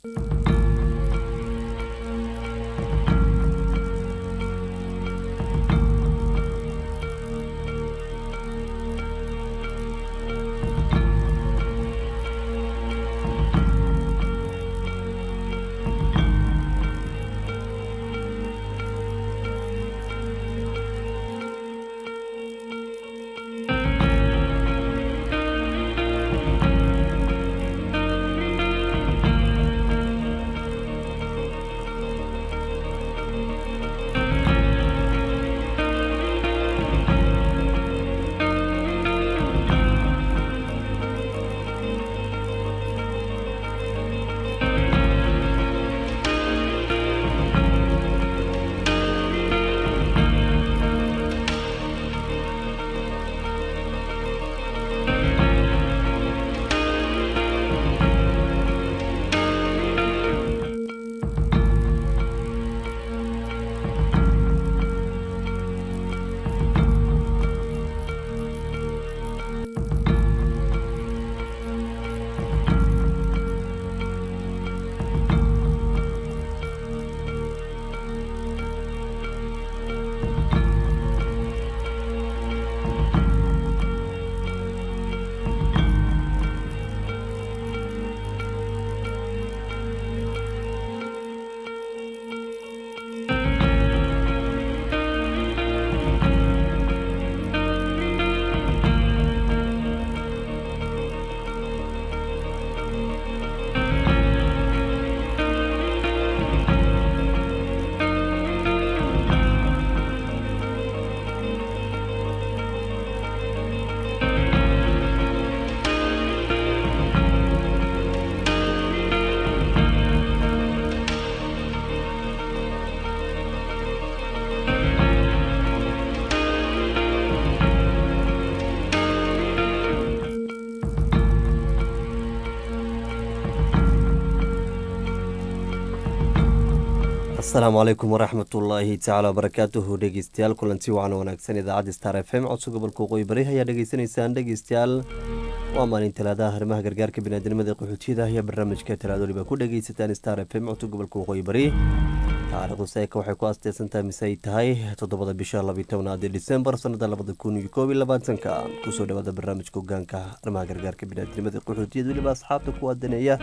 asalaamu calaykum waraxmat ullaahi tacaala wabarakaatuhu dhegeystayaal kulanti wacan wanaagsan idaacadda star f m codso gobolka waqooyi bari ayaa dhegeysanaysaan dhegeystayaal waa maalin talaadaha arrimaha gargaarka biniaadamada qaxootiyada ayaa barnaamijka talaado waliba ku dhegeysataan star f m codso gobolka waqooyi bari taariikhdu seeka waxay ku asteysantahay mise ay tahay toddobada bisha labiyi tobnaad ee disembar sanada labada kun iyo koob iyo labaatanka kusoo dhawaada barnaamijka hogaanka arrimaha gargaarka biniaadamada qaxootiyada weliba asxaabta ku aadaneeya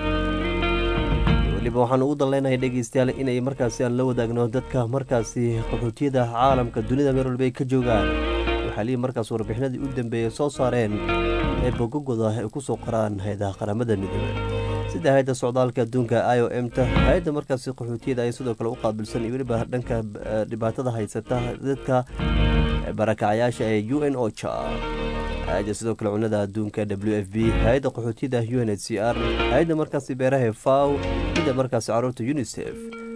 waliba waxaan ugu danleynahay dhegeystayaal inay markaasi aan la wadaagno dadka markaasi qaxootiyada caalamka dunida meel walba ay ka joogaan waxaa lihi markaas warbixinadii u dambeeyay soo saareen ee bogogoda ay ku soo qoraan hay-adaha qaramada midoobey sida hay-adda socdaalka adduunka i o m ta hay-adda markaasi qaxootiyada ay sidoo kale u qaabilsan iyo weliba dhanka dhibaatada haysata dadka barakacayaasha ee u n ocha hay-adda sidoo kale cunada adduunka w f b hay-adda qaxootiyada u n h c r hay-adda markaasi beeraha faw midda markaasi caruurta unisef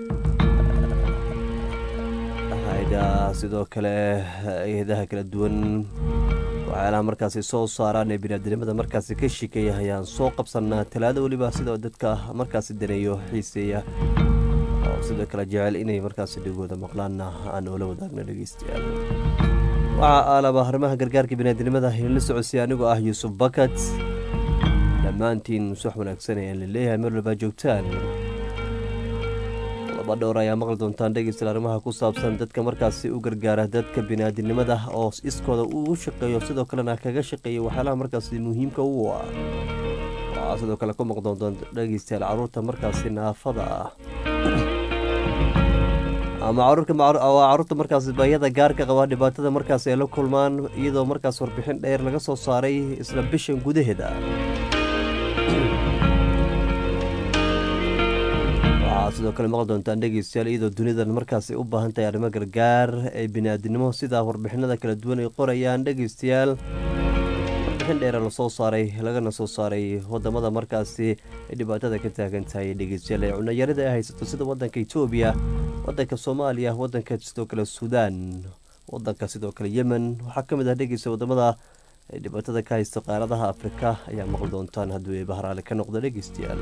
hay-ada sidoo kale hay-adaha kala duwan waxyaalaha markaasi soo saaraan ee biniaadamada markaasi ka shikeeya ayaan soo qabsanaa talaado weliba sidoo dadka markaasi daneeyo xiiseeya oo sidoo kale jecel inay markaasi dhigooda maqlaanna aan oola wadaagno dhegeystayaal waxaa aalaba arrimaha gargaarka biniaadamada la socodsiya anigoo ah yuusuf bakat dhammaantiin subax wanaagsan ayaan la leeyahay meel walbaa joogtaan laba dhowr ayaa maqli doontaan dhegeystayaal arrimaha ku saabsan dadka markaasi u gargaara dadka biniaadinimada oo iskooda uu shaqeeyo sidoo kalena kaga shaqeeya waxyaalaha markaasi muhiimka u ah waxaa sidoo kale ku maqdoontaan dhegeystayaal caruurta markaasi naafada ah ama caruurta markaas baayada gaarka qaba dhibaatada markaas ay la kulmaan iyadoo markaas warbixin dheer laga soo saaray isla bishan gudaheeda waxaa sidoo kale maqli doontaan dhegeystayaal iyadoo dunidan markaas ay u baahan tahay arrimo gargaar ee biniaadinimo sida warbixinada kala duwan ay qorayaan dhegeystayaal warbixin dheera lasoo saaray lagana soo saaray wadamada markaasi ay dhibaatada ka taagan tahay dhegeystayaal ee cunayarida ay haysato sida wadanka etoobiya wadanka soomaaliya wadanka sidoo kale suudaan wadanka sidoo kale yemen waxaa ka mid ah dhegeysta wadamada ay dhibaatada ka haysto qaaradaha afrika ayaa maqli doontaan hadduu ay bahraale ka noqdo dhegeystayaal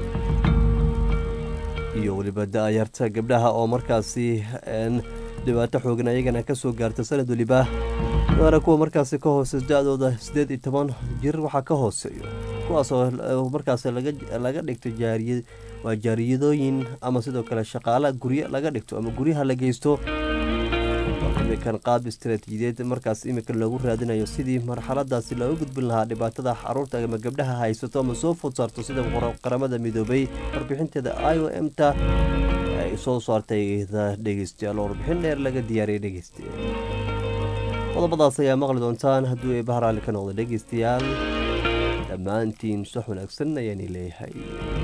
iyo weliba da-yarta gabdhaha oo markaasi dhibaato xoogan ayagana ka soo gaarta sanad weliba waana kuwa markaasi ka hoose da-dooda siddeed iyo toban jir waxaa ka hooseeyo kuwaasoo markaas laga dhigto jaariya waa jaariyadooyin ama sidoo kale shaqaala guryo laga dhigto ama guryaha la geysto imikan qaab istaraatiijiyeed markaas imikan loogu raadinayo sidii marxaladaasi looga gudbin lahaa dhibaatada caruurta ama gabdhaha haysato ama soo food saarto sida qaramada midoobay warbixinteeda i o m ta ay soo saartay dhegeystayaal warbixin dheer laga diyaariyay dhegeystayaal qodobadaas ayaa maqli doontaan hadduu ay bahraali ka noqdo dhegeystayaal dhammaantiin sax wanaagsan ayaani leeyahay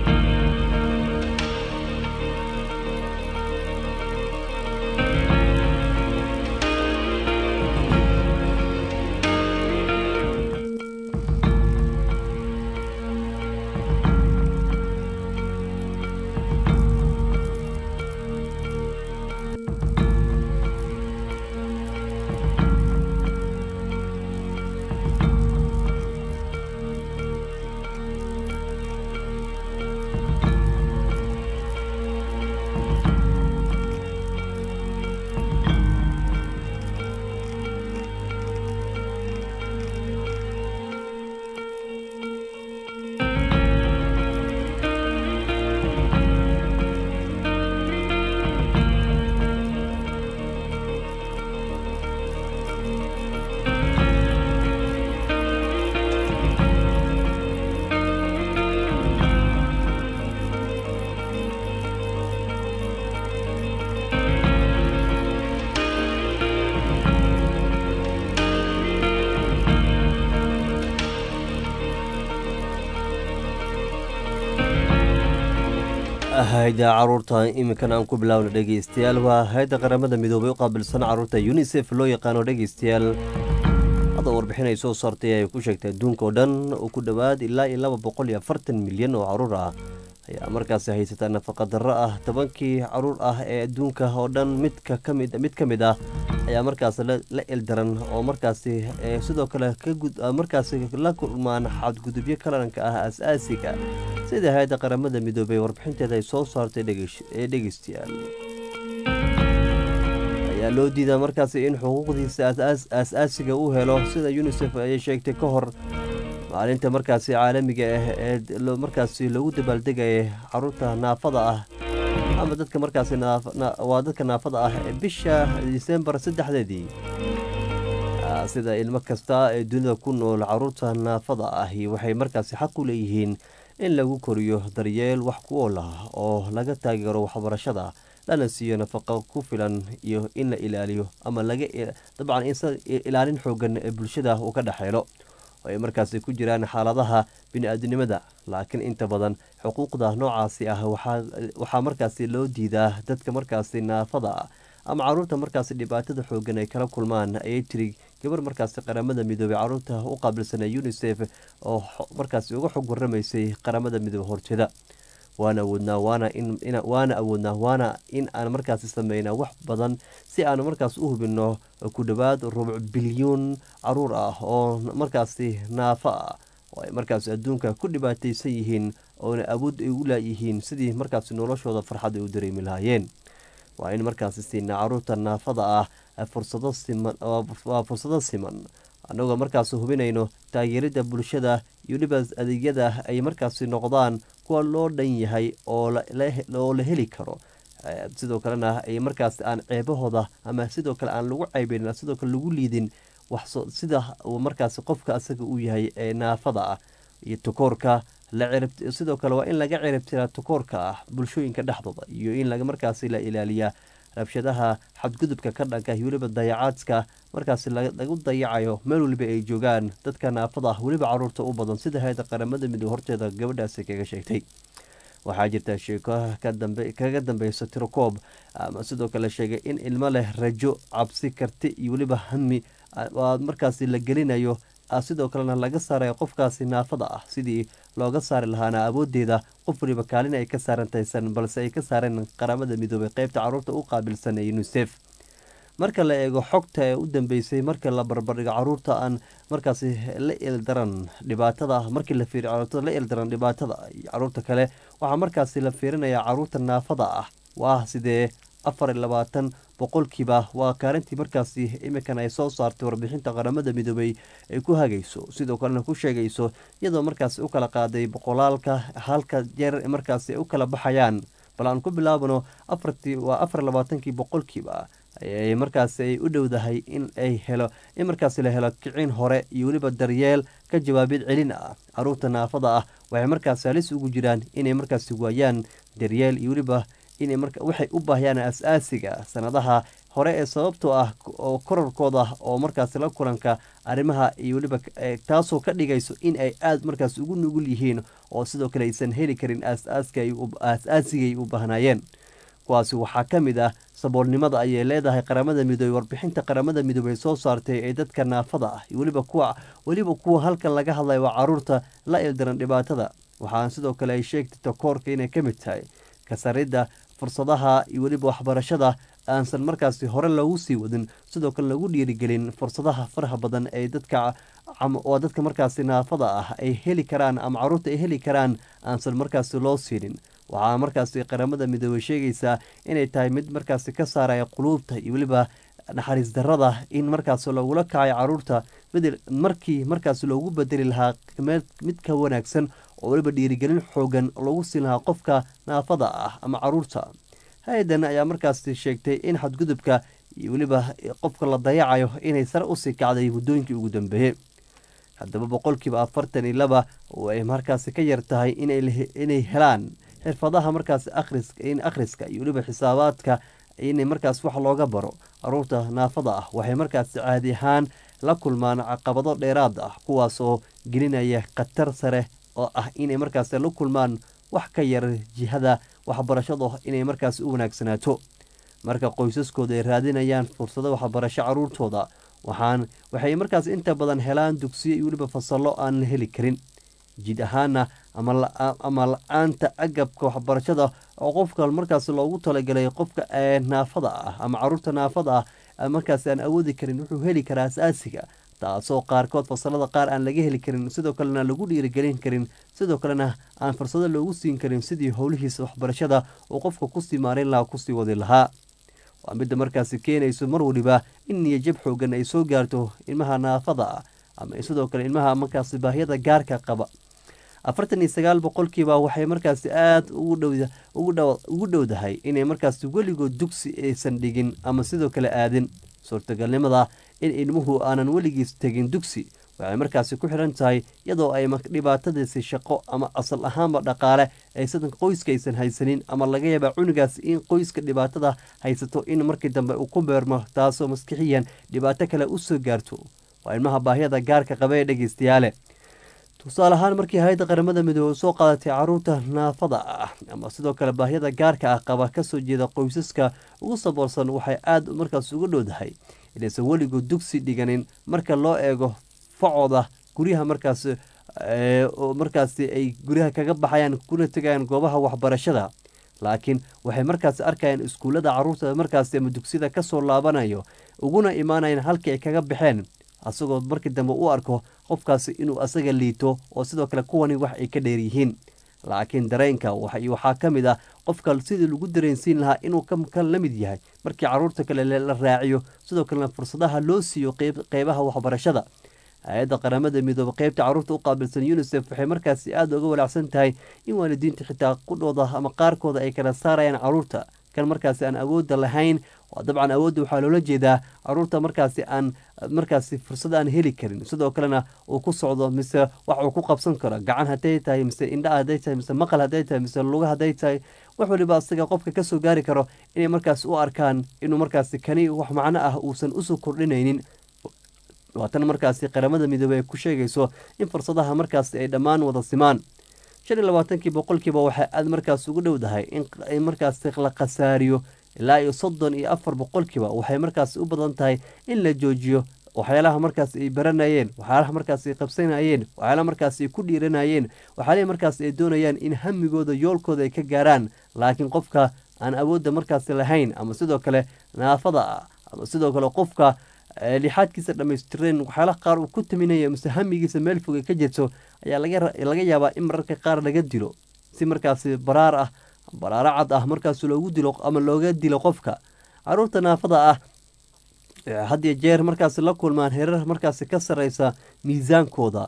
hayda caruurta iminkan aan ku bilaawna dhegeystayaal waa hay-adda qaramada midoobay u qaabilsan caruurta unisef loo yaqaano dhegeystayaal hadda warbixin ay soo saartay ay ku sheegtay adduunka oo dhan oo ku dhowaad ilaa iyo laba boqol iyo afartan milyan oo caruur ah ayaa markaasi haysataa nafaqa darro ah tobankii caruur ah ee adduunka oo dhan midka kamid mid ka mid ah ayaa markaas la ildaran oo markaasi sidoo kale markaasi la kulmaan xadgudubyo kalanka ah as-aasiga sida hay-adda qaramada midoobey warbixinteeda ay soo saartay ee dhegeystayaal ayaa loo diidaa markaasi in xuquuqdiisa as-aasiga uu helo sida unisef ayay sheegtay ka hor maalinta markaasi caalamiga ah ee markaasi lagu dabaaldegaya caruurta naafada ah ama dadka markaasi waa dadka naafada ah ee bisha disembar saddexdeedii sida ilmo kasta ee dunida ku nool caruurta naafada ahi waxay markaasi xaq u leeyihiin in lagu koriyo daryeel wax ku ool ah oo laga taageero waxbarashada lana siiyo nafaqo ku filan iyo in la ilaaliyo ama laga dabcan in ilaalin xoogan ee bulshada uu ka dhexeelo oo ay markaasi ku jiraan xaaladaha bini-aadinimada laakiin inta badan xuquuqda noocaasi ah waxaa markaasi loo diidaa dadka markaasi naafada ah ama caruurta markaasi dhibaatada xoogan ay kala kulmaan ayay tiri gabar markaasi qaramada midoobey caruurta u qaabilsana unisef oo markaasi uga xog waramaysay qaramada midoobe horteeda waana awoodnaa waana awoodnaa waana in aan markaasi sameynaa wax badan si aan markaas u hubino ku dhowaad rubuc bilyuun caruur ah oo markaasi naafo ah oo ay markaasi adduunka ku dhibaataysan yihiin oona awood ay u laayihiin sidii markaasi noloshooda farxad ay u dareemi lahaayeen waa in markaasi siinaa caruurta naafada ah fursado siman waa fursado siman annagoo markaasi hubinayno taageerida bulshada iyo dhibas adeegyada ay markaasi noqdaan kuwa loo dhan yahay oo la heli karo sidoo kalena ay markaasi aan ceebahooda ama sidoo kale aan lagu ceybeyn sidoo kale lagu liidin sida markaasi qofka asaga uu yahay ee naafada ah iyo tukoorka sidoo kale waa in laga ciribtiraa tukoorka ah bulshooyinka dhexdooda iyo in markaasi la ilaaliyaa rabshadaha xadgudubka ka dhanka weliba dayacaadka markaasi lagu dayacayo meel weliba ay joogaan dadka naafada ah weliba caruurta u badan sida hay-adda qaramada midoobe horteeda gabadhaasi kaga sheegtay waxaa jirta sheeko kaga dambeysa tirokoob ama sidoo kale sheegay in ilmo leh rajo cabsi karti iyo weliba hami markaasi la gelinayo sidoo kalena laga saarayo qofkaasi naafada ah sidii looga saari lahaana awoodeeda qof waliba kaalin ay ka saarantaysan balse ay ka saareen qaramada midoobay qeybta caruurta u qaabilsan ee unisef marka la eego xogta ee u dambeysay marka la barbardhigo caruurta aan markaasi la ildaran dhibaatada markii la fiiriyo caruurta la ildaran dhibaatada iyo caruurta kale waxaa markaasi la fiirinayaa caruurta naafada ah waa sidee afar iyo labaatan boqolkiiba waa kaalintii markaasi imikan ay soo saartay warbixinta qaramada midoobey ay ku hagayso sidoo kalena ku sheegayso iyadoo markaasi u kala qaaday boqolaalka halka jeer markaasi ay u kala baxayaan bal aan ku bilaabano afartii waa afar labaatankii boqolkiiba ayay markaasi ay u dhowdahay in ay helo in markaasi la helo kicin hore iyo weliba daryeel ka jawaabid celin ah caruurta naafada ah waxay markaasi halis ugu jiraan inay markaasi waayaan daryeel iyo weliba inay marka waxay u baahiyaan as-aasiga sanadaha hore ee sababtoo ah oo korarkooda oo markaasi la kulanka arrimaha iyo weliba taasoo ka dhigayso in ay aada markaas ugu nugul yihiin oo sidoo kale aysan heli karin aas-aasigay u baahnaayeen kuwaasi waxaa ka mid ah saboolnimada ayay leedahay qaramada midoobey warbixinta qaramada midoobey soo saartay ee dadka naafada ah weliba kuwa weliba kuwa halkan laga hadlaya waa caruurta la ildaran dhibaatada waxaan sidoo kale ay sheegtay takoorka inay ka mid tahay kasaridda fursadaha iyo weliba waxbarashada aansan markaasi hore loogu sii wadin sidoo kale lagu dhiirigelin fursadaha faraha badan ee dadka waa dadka markaasi naafada ah ay heli karaan ama caruurta ay heli karaan aansan markaasi loo siinin waxaa markaasi qaramada midoobey sheegaysaa inay tahay mid markaasi ka saaraya quluubta iyo weliba naxariis darada in markaasi logula kacayo caruurta bedel markii markaasi loogu bedeli lahaa mid ka wanaagsan oo weliba dhiirigelin xoogan loogu siin lahaa qofka naafada ah ama caruurta hay-adan ayaa markaasi sheegtay in xadgudubka iyo weliba qofka la dayacayo inay sare usii kacday muddooyinkii ugu dambeeyey haddaba boqolkiiba afartan iyo laba oo ay markaasi ka yar tahay inay helaan xirfadaha markaasi akhriska in akhriska iyo weliba xisaabaadka inay markaas wax looga baro caruurta naafada ah waxay markaasi caadi ahaan la kulmaan caqabado dheeraad ah kuwaas oo gelinaya khatar sare oo ah inay markaasi la kulmaan wax ka yar jihada waxbarashada inay markaasi u wanaagsanaato marka qoysaskooda ay raadinayaan fursado waxbarasho caruurtooda waxaan waxay markaas inta badan helaan dugsiyo iyo weliba fasallo aan la heli karin jid ahaana ama la-aanta agabka waxbarashada oo qofka markaas loogu talagalay qofka naafada ah ama caruurta naafada ah markaas aan awoodi karin wuxuu heli karaa asaasiga taasoo qaarkood fasalada qaar aan laga heli karin sidoo kalena lagu dhiirigelin karin sidoo kalena aan fursado loogu siin karin sidii howlihiisa waxbarashada uu qofka kusii maarin lahaa kusii wadi lahaa waa midda markaasi keenayso mar waliba in niyajab xoogan ay soo gaarto ilmaha naafada ah ama sidoo kale ilmaha markaasi baahiyada gaarka qaba afartan iyo sagaal boqolkiiba waxay markaasi aada ugu dhowdahay inay markaasi weligood dugsi aysan dhigin ama sidoo kale aadin suurtagalnimada in ilmuhu aanan weligiis tegin dugsi waxay markaasi ku xiran tahay iyadoo ay dhibaatadiisi shaqo ama asal ahaanba dhaqaale aysan qoyska aysan haysanin ama laga yaaba cunugaas in qoyska dhibaatada haysato in markii dambe uu ku beermo taasoo maskixiyan dhibaato kale usoo gaarto waa ilmaha baahiyada gaarka qaba ee dhegeystayaale tusaale ahaan markii hay-adda qaramada midoobe soo qaadatay caruurta naafada ah ama sidoo kale baahiyada gaarka ah qaba kasoo jeeda qoysaska ugu saboorsan waxay aada markaas uga dhowdahay inaysan weligood dugsi dhiganin marka loo eego facooda guryaha markaas markaasi ay guryaha kaga baxayaan kuna tegayaan goobaha waxbarashada laakiin waxay markaasi arkayaan iskuullada caruurta markaasi ama dugsiyada kasoo laabanayo uguna imaanayaan halkii ay kaga baxeen asagoo markii dambe u arko qofkaasi inuu asaga liito oo sidoo kale kuwani wax ay ka dheer yihiin laakiin dareenka waxaa ka mid ah qofka sidii lagu dareensiin lahaa inuu ka la mid yahay markii caruurta kale la raaciyo sidoo kalena fursadaha loo siiyo qeybaha waxbarashada hay-adda qaramada midoobe qeybta caruurta u qaabilsan unisef waxay markaasi aada uga walaacsan tahay in waalidiinta xitaa qudhooda ama qaarkooda ay kala saarayaan caruurta kan markaasi aan awoodda lahayn dabcan awoodda waxaa loola jeedaa caruurta markaasi aan markaasi fursad aan heli karin sidoo kalena uu ku socdo mise wax uu ku qabsan karo gacan haday tahay mise indha haday tahay mise maqal haday tahay mise luga haday tahay wax waliba asaga qofka kasoo gaari karo inay markaasi u arkaan inuu markaasi kani wax macno ah uusan usoo kordhinaynin waatan markaasi qaramada midoobey ay ku sheegayso in fursadaha markaasi ay dhammaan wada simaan shan iyo labaatankii boqolkiiba waxay aada markaas ugu dhowdahay in markaasi la khasaariyo ilaa iyo soddon iyo afar boqolkiiba waxay markaasi u badan tahay in la joojiyo waxyaalaha markaas ay baranayeen waxyaalaha markaas ay qabsanayeen waxyaalaha markaas ay ku dhiiranayeen waxyaalaha markaas ay doonayaan in hamigooda yoolkooda ay ka gaaraan laakiin qofka aan awoodda markaasi lahayn ama sidoo kale naafada ah ama sidoo kale qofka lixaadkiisa dhammaystireen waxyaalaha qaar uu ku taminaya mise hamigiisa meel foga ka jirto ayaa laga yaabaa in mararka qaar laga dilo si markaasi baraar ah baraaro cad ah markaas loogu dilo ama looga dilo qofka caruurta naafada ah had iyo jeer markaasi la kulmaan herar markaasi ka sareysa miisaankooda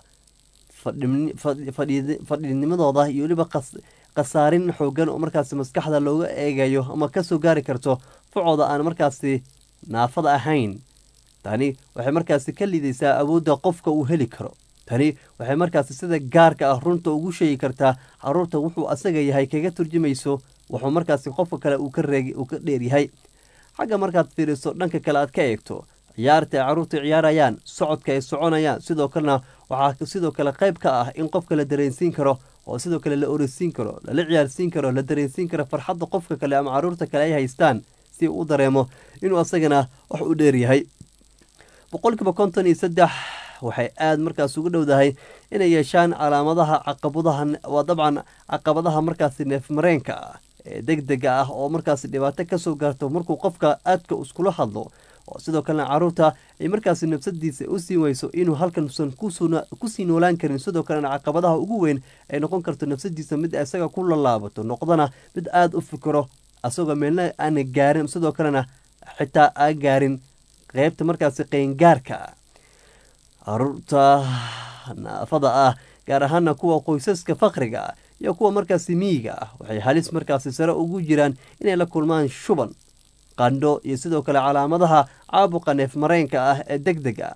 fadhinimadooda iyo weliba khasaarin xoogan oo markaasi maskaxda looga eegayo ama kasoo gaari karto facooda aan markaasi naafada ahayn tani waxay markaasi ka lidaysaa awoodda qofka uu heli karo tani waxay markaasi sida gaarka ah runta ugu sheegi kartaa caruurta wuxuu asaga yahay kaga turjumayso wuxuu markaasi qofka kale uu ka dheeryahay xagga markaad fiiriso dhanka kale aad ka eegto ciyaarta ay caruurta ciyaarayaan socodka ay soconayaan sidoo kalena waxaa sidoo kale qayb ka ah in qofka la dareensiin karo oo sidoo kale la oreysiin karo lala ciyaarsiin karo la dareensiin karo farxadda qofka kale ama caruurta kale ay haystaan si uu dareemo inuu asagana wax u dheeryahay boqolkiiba konton iyo saddex waxay aada markaas ugu dhowdahay inay yeeshaan calaamadaha caqabadaha waa dabcan caqabadaha markaasi neefmareenka ah ee deg dega ah oo markaasi dhibaato kasoo gaarto markuu qofka aadka iskula hadlo oo sidoo kalena caruurta ay markaasi nafsadiisa u siin weyso inuu halkan usan kusii noolaan karin sidoo kalena caqabadaha ugu weyn ay noqon karto nafsadiisa mid isaga ku lalaabato noqdana mid aada u fikiro asagoo meelna aana gaarin sidoo kalena xitaa aan gaarin qeybta markaasi qeyngaarka caruurta naafada ah gaar ahaana kuwa qoysaska fakriga ah iyo kuwa markaasi miyiga ah waxay halis markaasi sare ugu jiraan inay la kulmaan shuban qandho iyo sidoo kale calaamadaha caabuqa neef mareenka ah ee deg deg ah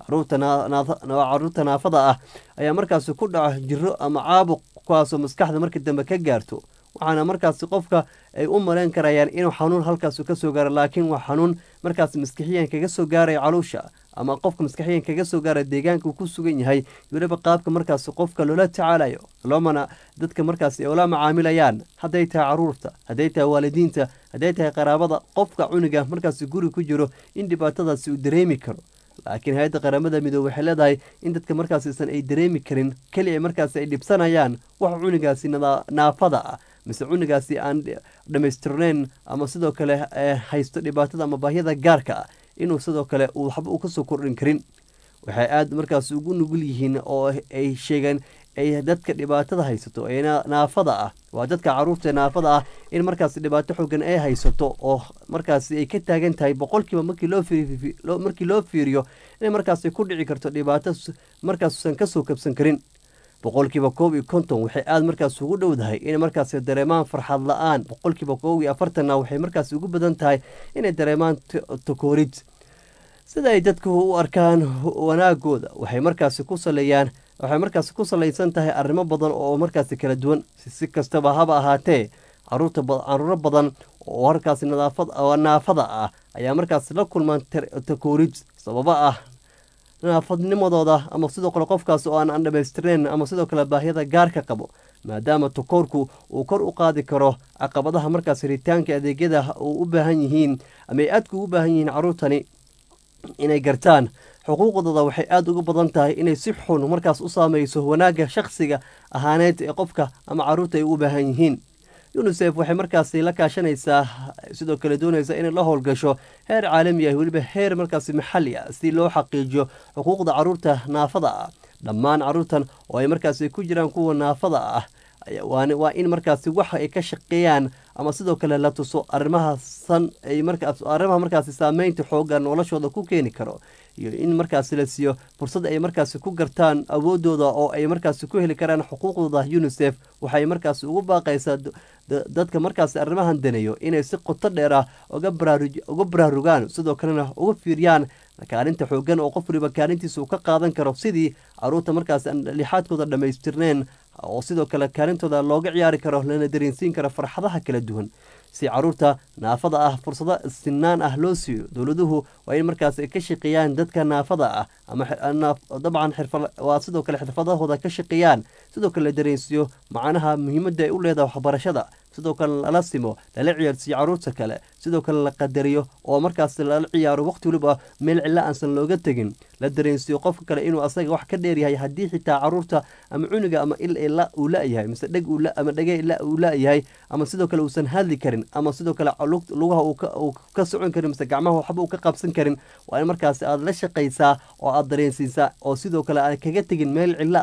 caruurta naafada ah ayaa markaasi ku dhaco jiro ama caabuq kuwaasoo maskaxda markii dambe ka gaarto waxaana markaasi qofka ay u maleyn karayaan inuu xanuun halkaas kasoo gaaro laakiin waa xanuun markaas maskixiyan kaga soo gaaraya caluusha ama qofka maskaxiyan kaga soo gaara deegaanka uu ku sugan yahay weliba qaabka markaas qofka loola tacaalayo loomana dadka markaas ula macaamilayaan hadday tahay caruurta hadday tahay waalidiinta hadday tahay qaraabada qofka cuniga markaas guri ku jiro in dhibaatadaasi uu dareemi karo laakiin hay-adda qaramada midoobe waxay leedahay in dadka markaasiisan ay dareemi karin keliya markaas ay dhibsanayaan wax cunigaasi naafada ah mise cunigaasi aan dhammaystirnayn ama sidoo kale haysto dhibaatada ama baahyada gaarka ah inuu sidoo kale waxba uu kasoo kordhin karin waxay aada markaas ugu nugul yihiin oo ay sheegeen ay dadka dhibaatada haysato ee naafada ah waa dadka caruurta naafada ah in markaas dhibaato xoogan ay haysato oo markaas ay ka taagan tahay boqolkiiba markii loo fiiriyo inay markaas ku dhici karto dhibaato markaasusan kasoo kabsan karin boqolkiiba koob iyo konton waxay aada markaas ugu dhowdahay inay markaas dareemaan farxad la-aan boqolkiiba koob iyo afartanna waxay markaas ugu badan tahay inay dareemaan takoorid sida ay dadku u arkaan wanaagooda waxay markaasi ku saleeyaan waxay markaasi ku salaysan tahay arrimo badan oo markaasi kala duwan si kastaba haba ahaatee caruurta caruuro badan oo halkaasi naafada ah ayaa markaasi la kulmaan takoorid sababo ah naafadnimadooda ama sidoo kale qofkaas oo aan dhammaystirnayn ama sidoo kale baahyada gaarka qabo maadaama takoorku uu kor u qaadi karo caqabadaha markaas ritaanka adeegyada uu u baahan yihiin ama ay aadka ugu baahan yihiin caruurtani inay gartaan xuquuqdooda waxay aada uga badan tahay inay si xun markaas u saameyso wanaagga shakhsiga ahaaneed ee qofka ama caruurta ay u baahan yihiin unisef waxay markaasi la kaashanaysaa sidoo kale doonaysa inay la howlgasho heer caalami ah weliba heer markaasi maxalli ah si loo xaqiijiyo xuquuqda caruurta naafada ah dhammaan caruurtan oo ay markaasi ku jiraan kuwa naafada ah waa in markaasi wax ay ka shaqeeyaan ama sidoo kale la tuso arimahasan arrimaha markaasi saameynta xooga noloshooda ku keeni karo iyo in markaasi la siiyo fursad ay markaasi ku gartaan awoodooda oo ay markaasi ku heli karaan xuquuqdooda unisef waxay markaasi ugu baaqaysaa dadka markaasi arrimahan daneeyo inay si qoto dheer ah uga baraarugaan sidoo kalena uga fiiriyaan kaalinta xoogan oo qof waliba kaalintiisa uu ka qaadan karo sidii caruurta markaasi aan lixaadkooda dhammaystirneen oo sidoo kale kaalintooda looga ciyaari karo lana dareensiin karo farxadaha kala duwan si caruurta naafada ah fursado sinaan ah loo siiyo dowladuhu waa in markaas ka shaqeeyaan dadka naafada ah ama dabcan waa sidoo kale xirfadahooda ka shaqeeyaan sidoo kale la dareensiiyo macnaha muhiimadda ay u leedahay waxbarashada sidoo kale lala simo lala ciyaarsiiyo caruurta kale sidoo kale la qadariyo oo markaas lala ciyaaro waqti waliba meel cilla aansan looga tegin la dareensiiyo qofka kale inuu asaga wax ka dheeryahay haddii xitaa caruurta ama cuniga ama il uu la-yahay mise dheg ama dhege uu la-yahay ama sidoo kale uusan hadli karin ama sidoo kale lugaha uu ka socon karin mise gacmaha waxba uu ka qabsan karin waa in markaasi aad la shaqaysaa oo aad dareensiisaa oo sidoo kale aan kaga tegin meel cillo ah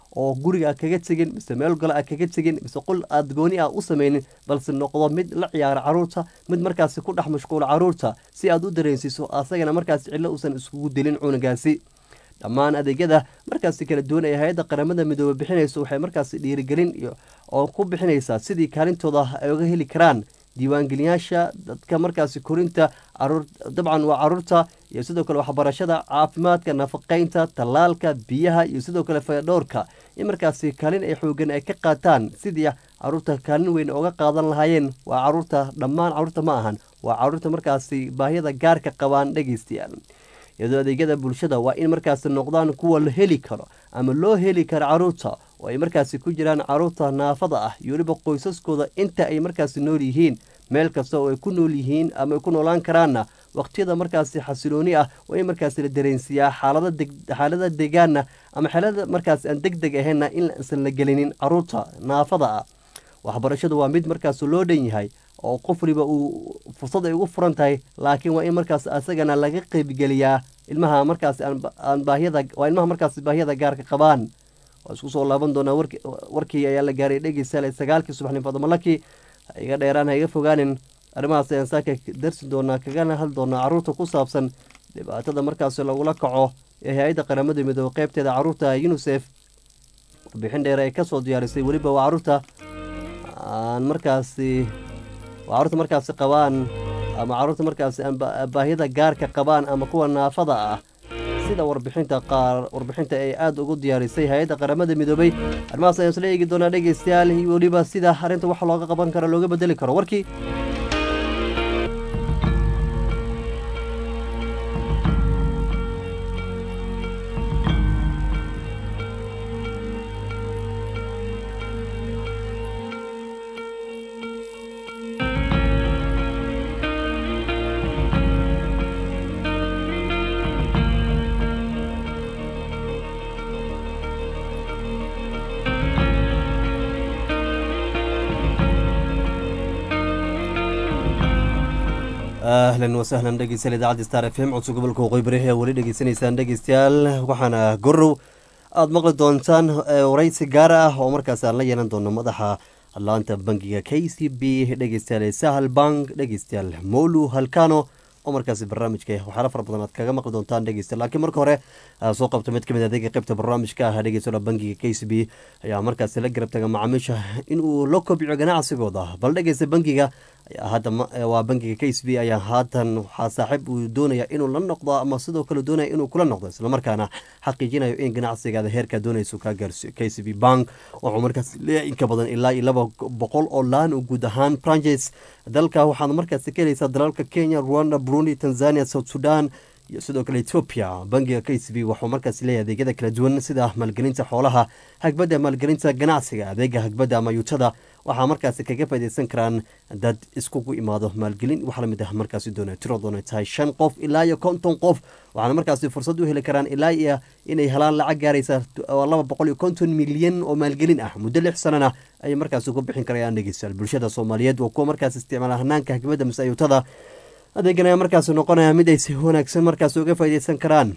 oo guriga kaga tegin mise meel gole a kaga tegin mise qol aad gooni ah u samaynin balse noqdo mid la ciyaara caruurta mid markaasi ku dhex mashquula caruurta si aad u dareensiiso asagana markaasi cillo uusan iskugu dilin cunugaasi dhammaan adeegyada markaasi kala duwan ee hay-adda qaramada midoobe bixinayso waxay markaasi dhiirigelin oo ku bixinaysaa sidii kaalintooda ay uga heli karaan diiwaangeliyaasha dadka markaasi korinta dabcan waa caruurta iyo sidoo kale waxbarashada caafimaadka nafaqeynta tallaalka biyaha iyo sidoo kale fayadhowrka in markaasi kaalin ay xoogan ay ka qaataan sidii caruurta kaalin weyn oga qaadan lahaayeen waa caruurta dhammaan caruurta ma ahan waa caruurta markaasi baahiyada gaarka qabaan dhegeystayaal iyadoo adeegyada bulshada waa in markaasi noqdaan kuwa la heli karo ama loo heli karo caruurta oo ay markaasi ku jiraan caruurta naafada ah iyo weliba qoysaskooda inta ay markaasi nool yihiin meel kasta oo ay ku nool yihiin ama ay ku noolaan karaanna waqtiyada markaasi xasilooni ah waa in markaasi la dareensiiyaa xaalada deegaana ama xaalada markaasi aan deg deg ahaynna in isan la gelinin caruurta naafada ah waxbarashadu waa mid markaas loo dhan yahay oo qof waliba uu fursad ay ugu furan tahay laakiin waa in markaas asagana laga qeybgeliyaa ilmaha markaasi aan baahiyada waa ilmaha markaasi baahiyada gaarka qabaan waa isku soo laaban doonaa warkii ayaa la gaaray dhegeystayaal sagaalkii subaxnin fadmalaki iga dheeraan ha iga fogaanin arrimahaas ayaan saaka darsi doonaa kagana hadli doonaa caruurta ku saabsan dhibaatada markaasi lagula kaco ee hay-adda qaramada midoobe qeybteeda caruurta unisef warbixin dheer ay kasoo diyaarisay weliba waa caruurta aan markaasi waa caruurta markaasi qabaan ama caruurta markaasi aan baahiyada gaarka qabaan ama kuwa naafada ah sida warbixinta qaar warbixinta ay aada ugu diyaarisay hay-adda qaramada midoobay arrimahaas ayaan isla eegi doonaa dhegeystayaal iyo weliba sida arrinta wax looga qaban karo looga bedeli karo warkii ahlan wasahlan dhegeystayaal idaacadda star f m codso gobolka waqooyi bari ayaa weli dhegeysanaysaan dhegeystayaal waxaana gorow aada maqli doontaan waraysi gaar ah oo markaas aan la yeelan doono madaxa laanta bangiga k c b dhegeystayaal sahal bank dhegeystayaal molu halkano oo markaasi barnaamijka waxyaala fara badan aad kaga maqli doontaan dhegeystayaal laakiin marka hore soo qabta mid kamid adeega qeybta barnaamijka ah dhegeystayaal bangiga k c b ayaa markaasi la garab taga macaamiisha inuu la kobciyo ganacsigooda bal dhegeysta bangiga hadda waa bangiga k c b ayaa haatan waxaa saaxiib uu doonaya inuu la noqdo ama sidoo kale doonaya inuu kula noqdo islamarkaana xaqiijinayo in ganacsigaada heerkaa doonayso kaa gaarsiyo k c b bank wuxuu markaas leeyahay inka badan ilaa iyo laba boqol oo laan oo guud ahaan branches dalka waxaad markaasi ka helaysaa dalalka kenya rwanda burundi tanzania south sudan iyo sidoo kale etoobiya bangiga k c b wuxuu markaas leeyahay adeegyada kala duwan sida maalgelinta xoolaha hagbadda maalgelinta ganacsiga adeega hagbadda ama yuutada waxaa markaasi kaga faideysan karaan dad iskugu imaado maalgelin wax lamid ah markaasi doona tiro doona tahay shan qof ilaa iyo konton qof waxaana markaasi fursad u heli karaan ilaa iyo inay helaan lacag gaaraysa laba boqol iyo konton milyan oo maalgelin ah muddo lix sanana ayay markaasi ku bixin karayaan dhegeystayaal bulshada soomaaliyeed waa kuwa markaas isticmaala hanaanka hagbadda mise ayuutada adeegan ayaa markaasi noqonaya mid ay si wanaagsan markaasi uga faideysan karaan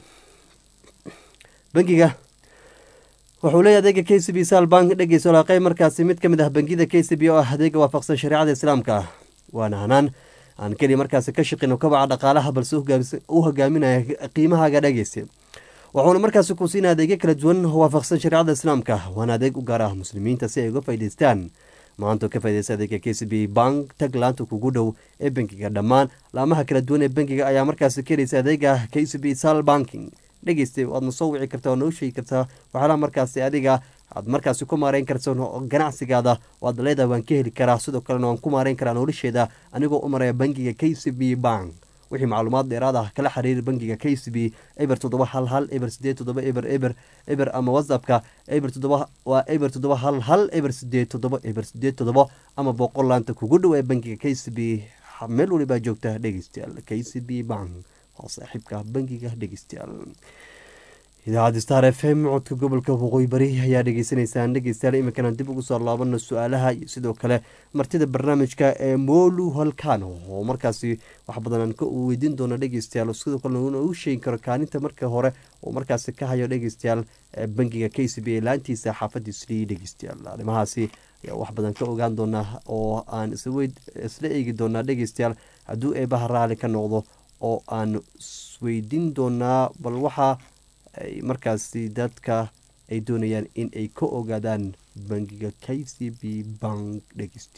bangiga wuxuu leeyahy adeega k c b sal bank dhegeyso laaqey markaasi mid ka mid ah bangiyada k c b oo ah adeega waafaqsan shareecada islaamka waana hanaan aan keliya markaasi ka shaqino kabaca dhaqaalaha balse u hogaaminaya qiimahaaga dhegeysa wuxuuna markaasi ku siinaya adeegyo kala duwan waafaqsan shareecada islaamka waana adeeg u gaar ah muslimiinta si ay uga faa'idaystaan maanta ka faideysa adeega k c b bank tag laanta kugu dhow ee bankiga dhammaan laamaha kala duwan ee bankiga ayaa markaasi ka helaysa adeega k c b sal banking dhegeystay waadna soo wici kartaa oo noo sheegi kartaa waxyaalaha markaasi adiga aad markaasi ku maareyn karto ganacsigaada waad leedahay waan ka heli karaa sidoo kalena waan ku maareyn karaa nolosheeda anigoo u maraya bankiga k c b bank wixii macluumaad dheeraad ah kala xiriir bankiga k c b eber toddoba hal hal eber sideed toddoba eber eber eber ama whatsappka eber toddoba waa eber toddoba hal hal eber sideed toddoba eber sideed toddoba ama boqol laanta kugu dhow ee bankiga k c b meel walibaa joogta dhegeystayaal k c b bank waa saaxiibka bankiga dhegeystayaal idaacadda star f m codka gobolka waqooyi bari ayaa dhegeysanaysaan dhegeystayaal iminkana dib ugu soo laabano su-aalaha iyo sidoo kale martida barnaamijka ee molu halkano oo markaasi wax badan aan ka weydiin doono dhegeystayaal sidoo kalena uuna u sheegi karo kaalinta marka hore oo markaasi ka hayo dhegeystayaal bangiga k c b ee laantiisa xaafadiisli dhegeystayaal arrimahaasi ayaa wax badan ka ogaan doonaa oo aan isla eegi doonaa dhegeystayaal hadduu eebaha raali ka noqdo oo aan isweydiin doonaa bal waxaa ay markaasi dadka ay doonayaan in ay ka ogaadaan bangiga k c b bank dhegeyst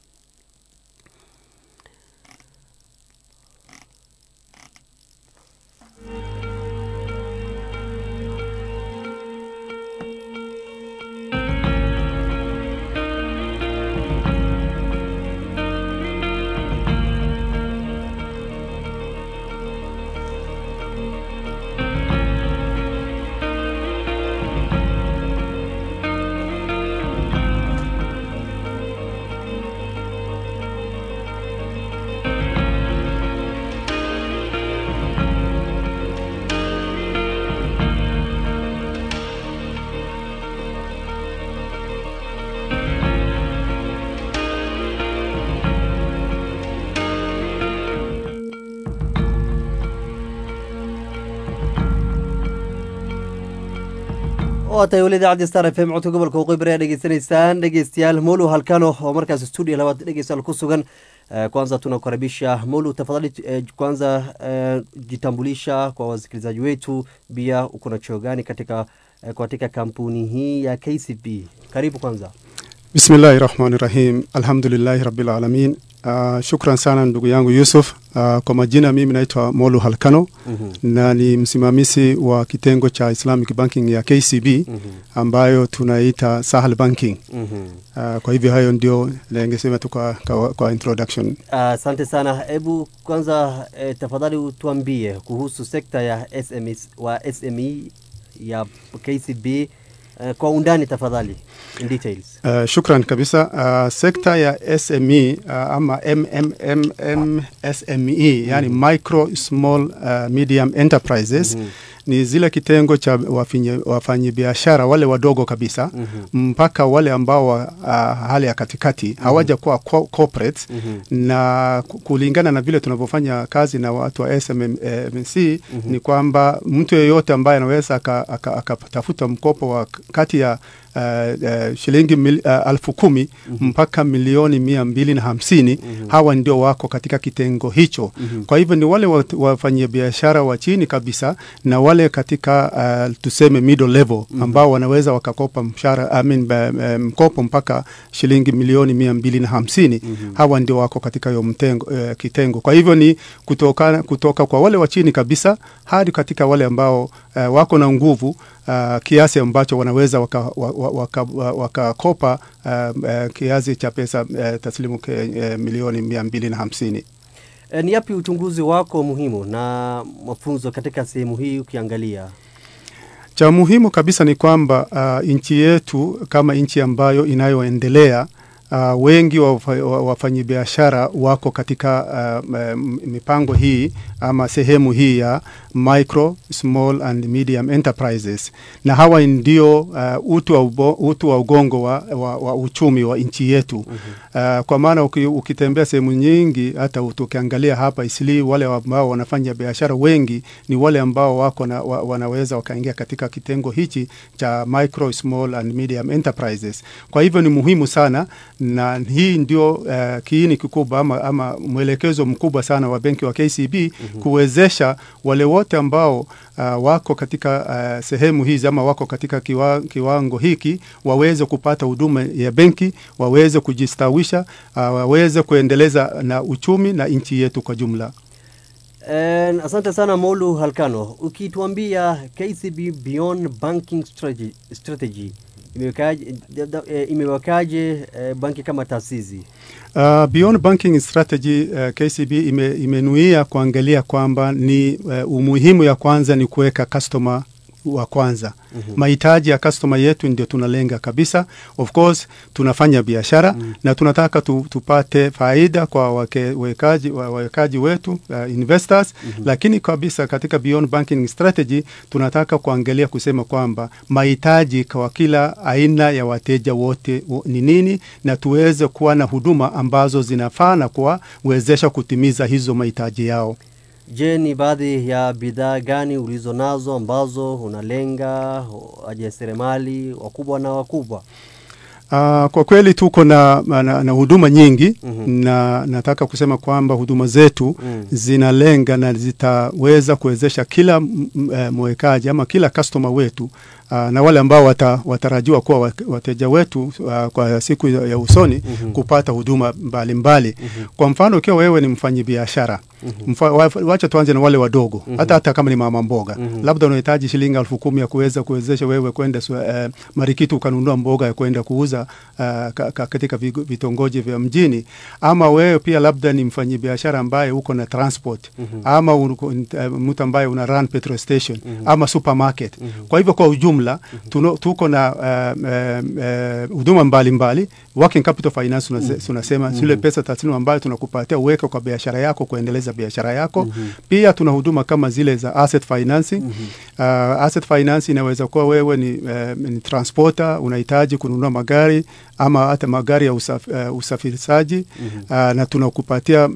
waa tahay weli idaacaddi star f m codka gobolka waqooyi bari aad dhegeysanaysaan dhegeystayaal molu halkano oo markaas stuudio labaad dhegeystayaal ku sugan kwanza tunakaribisha molu tafadhali kwanza jitambulisha kwa wasikilizaji wetu pia uko na cheo gani katika katika kampuni hii ya kcb karibu kwanza bismillahi rahmani rahim alhamdulillahi rabbil alamin Uh, shukran sana ndugu yangu Yusuf. Uh, kwa majina mimi naitwa Molu Halkano mm -hmm. na ni msimamizi wa kitengo cha Islamic Banking ya KCB mm -hmm. ambayo tunaita Sahel Banking mm -hmm. uh, kwa hivyo hayo ndio ningesema tu kwa, kwa, kwa introduction. Asante uh, sana. Hebu kwanza eh, tafadhali utuambie kuhusu sekta ya SMEs, wa SME ya KCB Uh, kwa undani tafadhali in details. Uh, shukran kabisa. Uh, sekta ya SME uh, ama MMM SME yani mm -hmm. micro small uh, medium enterprises mm -hmm ni zile kitengo cha wafanyabiashara wale wadogo kabisa mm -hmm. mpaka wale ambao wa, uh, hali ya katikati mm -hmm. hawaja kuwa corporate mm -hmm. na kulingana na vile tunavyofanya kazi na watu wa SMMC mm -hmm. ni kwamba mtu yeyote ambaye anaweza akatafuta mkopo wa kati ya Uh, uh, shilingi mil, uh, alfu kumi mm -hmm. mpaka milioni mia mbili na hamsini mm -hmm. hawa ndio wako katika kitengo hicho mm -hmm. kwa hivyo ni wale wafanyia biashara wa chini kabisa na wale katika uh, tuseme middle level mm -hmm. ambao wanaweza wakakopa mshara, I mean, uh, mkopo mpaka shilingi milioni mia mbili na hamsini mm -hmm. hawa ndio wako katika hiyo mtengo, uh, kitengo kwa hivyo ni kutoka, kutoka kwa wale wa chini kabisa hadi katika wale ambao uh, wako na nguvu Uh, kiasi ambacho wanaweza wakakopa waka, waka, waka uh, uh, kiasi cha pesa uh, taslimu ke, uh, milioni mia mbili na hamsini. E, ni yapi uchunguzi wako muhimu na mafunzo katika sehemu hii ukiangalia? Cha muhimu kabisa ni kwamba uh, nchi yetu kama nchi ambayo inayoendelea Uh, wengi wa wafanyabiashara wako katika uh, mipango hii ama sehemu hii ya micro small and medium enterprises, na hawa ndio uh, utu, wa ubo, utu wa ugongo wa, wa, wa uchumi wa nchi yetu mm -hmm. uh, kwa maana uki, ukitembea sehemu nyingi, hata tukiangalia hapa Isli, wale ambao wanafanya biashara wengi ni wale ambao wako na, wa, wanaweza wakaingia katika kitengo hichi cha micro small and medium enterprises. Kwa hivyo ni muhimu sana na hii ndio uh, kiini kikubwa ama, ama mwelekezo mkubwa sana wa benki wa KCB mm -hmm. kuwezesha wale wote ambao uh, wako katika uh, sehemu hizi ama wako katika kiwa, kiwango hiki waweze kupata huduma ya benki, waweze kujistawisha, uh, waweze kuendeleza na uchumi na nchi yetu kwa jumla. Uh, asante sana Molu Halkano, ukituambia KCB Beyond Banking Strategy, strategy imewekaje, imewekaje uh, banki kama taasisi? Uh, Beyond Banking Strategy uh, KCB ime, imenuia kuangalia kwamba ni uh, umuhimu ya kwanza ni kuweka customer wa kwanza mahitaji ya customer yetu ndio tunalenga kabisa of course tunafanya biashara na tunataka tu, tupate faida kwa wake- wawekaji wa- wawekaji wetu uh, investors lakini kabisa katika beyond banking strategy tunataka kuangalia kusema kwamba mahitaji kwa kila aina ya wateja wote wo- ni nini na tuweze kuwa na huduma ambazo zinafaa na kuwawezesha kutimiza hizo mahitaji yao Je, ni baadhi ya bidhaa gani ulizo nazo ambazo unalenga wajasiriamali wakubwa na wakubwa? Uh, kwa kweli tuko na, na, na huduma nyingi na nataka kusema kwamba huduma zetu zinalenga na zitaweza kuwezesha kila m- m- eh, mwekaji ama kila customer wetu uh, na wale ambao wata, watarajiwa kuwa wa- wateja wetu uh, kwa siku ya, ya usoni kupata huduma mbalimbali kwa mfano ukiwa wewe ni mfanyabiashara Mfa, wa- wacha tuanze na wale wadogo hata hata kama ni mama mboga labda unahitaji shilingi elfu kumi ya kuweza kuwezesha wewe kwenda uh, marikiti ukanunua mboga ya kwenda kuuza uh, ka, ka, katika vigo- vitongoji vya mjini ama wewe pia labda ni mfanyabiashara ambaye uko na transport ama uko- uh, mtu ambaye una run petrol station ama supermarket kwa hivyo kwa ujumla tuno, tuko na uh, uh, uh, huduma mbalimbali working capital finance tunase- tunasema zile pesa taslimu ambayo tunakupatia uweke kwa biashara yako kuendeleza biashara yako pia tuna huduma kama zile za asset financing uh, asset finance inaweza kuwa wewe ni, uh, ni transporter unahitaji kununua magari ama hata magari ya usaf, uh, usafirishaji uh, na tunakupatia uh,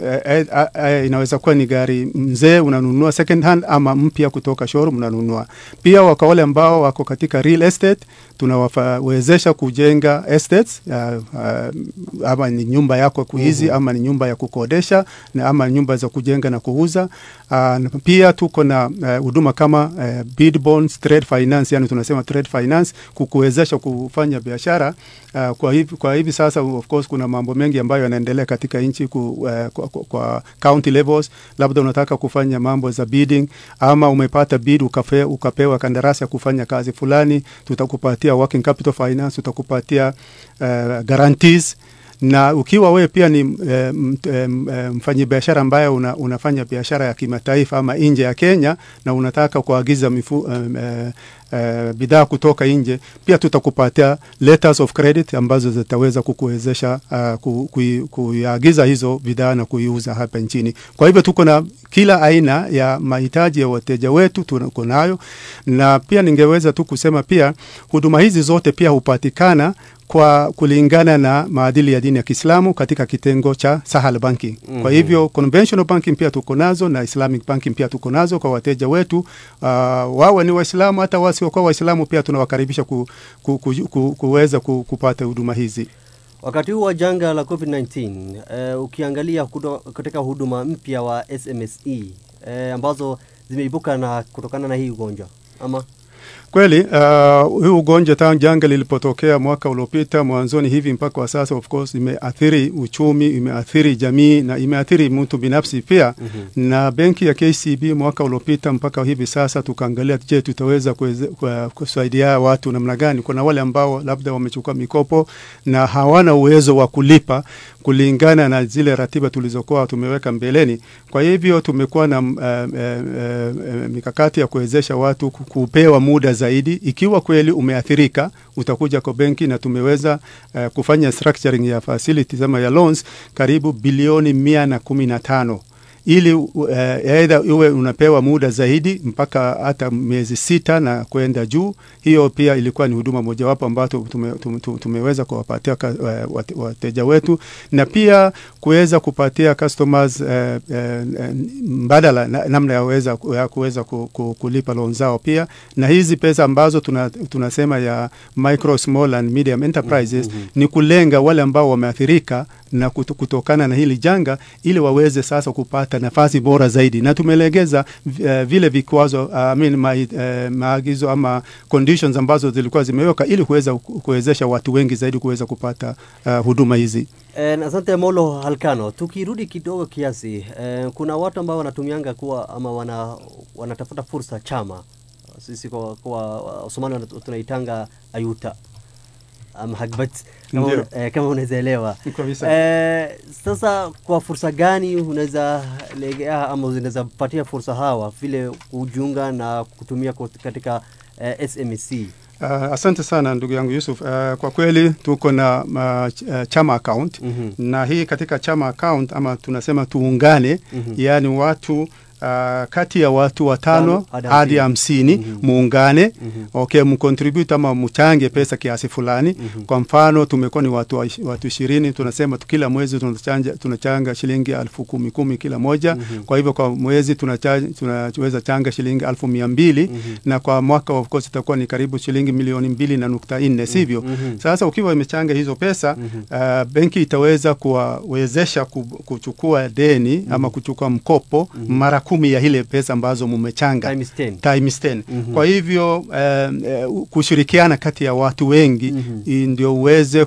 uh, uh, uh, inaweza kuwa ni gari mzee unanunua second hand ama mpya kutoka showroom unanunua pia waka wale ambao wako katika real estate tunawawezesha kujenga estates uh, uh, ama ni nyumba yako kuizi ama ni nyumba ya kukodesha na ama nyumba za kujenga na kuuza uh, na pia tuko na uh, huduma kama uh, bid bonds trade finance yani tunasema trade finance kukuwezesha kufanya biashara uh, kwa hivi, kwa hivi sasa of course kuna mambo mengi ambayo yanaendelea katika nchi ku, uh, kwa, kwa, kwa county levels labda unataka kufanya mambo za bidding ama umepata bid ukafe, ukapewa kandarasi ya kufanya kazi fulani tutakupatia working capital finance tutakupatia uh, guarantees na ukiwa wewe pia ni e, e, mfanyabiashara ambaye una, unafanya biashara ya kimataifa ama nje ya Kenya na unataka kuagiza mifu, e, e, e, bidhaa kutoka nje, pia tutakupatia letters of credit ambazo zitaweza kukuwezesha uh, ku, ku, kuiagiza hizo bidhaa na kuiuza hapa nchini. Kwa hivyo tuko na kila aina ya mahitaji ya wateja wetu tuko nayo, na pia ningeweza tu kusema pia huduma hizi zote pia hupatikana kwa kulingana na maadili ya dini ya Kiislamu katika kitengo cha Sahal Banking. Mm -hmm. Kwa hivyo conventional banking pia tuko nazo na Islamic banking pia tuko nazo kwa wateja wetu. Uh, wawe ni Waislamu hata wasiokuwa Waislamu pia tunawakaribisha ku, ku, ku, ku, kuweza ku, kupata huduma hizi. Wakati huu wa janga la COVID-19 uh, ukiangalia kudo, katika huduma mpya wa SMSE uh, ambazo zimeibuka na kutokana na hii ugonjwa ama Kweli uh, hii ugonjwa tangu janga lilipotokea mwaka uliopita mwanzoni hivi mpaka wa sasa, of course imeathiri uchumi, imeathiri jamii na imeathiri mtu binafsi pia. mm -hmm. Na benki ya KCB mwaka uliopita mpaka hivi sasa tukaangalia, je, tutaweza kusaidia watu namna gani? Kuna wale ambao labda wamechukua mikopo na hawana uwezo wa kulipa kulingana na zile ratiba tulizokuwa tumeweka mbeleni. Kwa hivyo tumekuwa na uh, uh, uh, mikakati ya kuwezesha watu kupewa muda zaidi. Ikiwa kweli umeathirika, utakuja kwa benki na tumeweza uh, kufanya structuring ya facilities ama ya loans karibu bilioni mia na kumi na tano ili aidha uh, uwe unapewa muda zaidi mpaka hata miezi sita na kwenda juu. Hiyo pia ilikuwa ni huduma mojawapo ambayo tume, tume, tumeweza kuwapatia uh, wateja wetu na pia kuweza kupatia customers uh, uh, mbadala na, namna ya kuweza ya kuweza ku, ku, kulipa loan zao pia, na hizi pesa ambazo tuna, tunasema ya micro small and medium enterprises mm -hmm. ni kulenga wale ambao wameathirika na kutokana na hili janga ili waweze sasa kupata nafasi bora zaidi, na tumelegeza uh, vile vikwazo uh, I mean, ma, uh, maagizo ama conditions ambazo zilikuwa zimeweka ili kuweza kuwezesha watu wengi zaidi kuweza kupata uh, huduma hizi. Eh, asante Molo Halkano. Tukirudi kidogo kiasi, eh, kuna watu ambao wanatumianga kuwa ama wana, wanatafuta fursa chama, sisi kwa, kwa Somali tunaitanga ayuta ama hagbad kama, Ndio. una, eh, kama unaweza elewa Kabisa. eh, sasa kwa fursa gani unaweza legea ama unaweza patia fursa hawa vile kujiunga na kutumia kot- katika eh, SMC Uh, asante sana ndugu yangu Yusuf. Uh, kwa kweli tuko na uh, ch- uh, chama account Mhm. na hii katika chama account ama tunasema tuungane, Mhm. yaani watu Uh, kati ya watu watano Tano hadi hadi hamsini. hamsini Mhm. muungane Mhm. okay, mcontribute ama mchange pesa kiasi fulani. Mhm. Kwa mfano tumekuwa ni watu wa- watu ishirini, tunasema tu kila mwezi tunachanga, tunachanga shilingi elfu kumi kumi kila moja. Mhm. Kwa hivyo kwa mwezi tunacha- tunaweza changa shilingi elfu mia mbili Mhm. na kwa mwaka of course itakuwa ni karibu shilingi milioni mbili na nukta nne sivyo? Mhm. Sasa ukiwa imechanga hizo pesa Mhm. uh, benki itaweza kuwawezesha ku, kuchukua deni ama kuchukua mkopo mara kumi ya ile pesa ambazo mumechanga Times 10. times 10. Mhm. Kwa hivyo um, uh, kushirikiana kati ya watu wengi Mhm. i- ndio uweze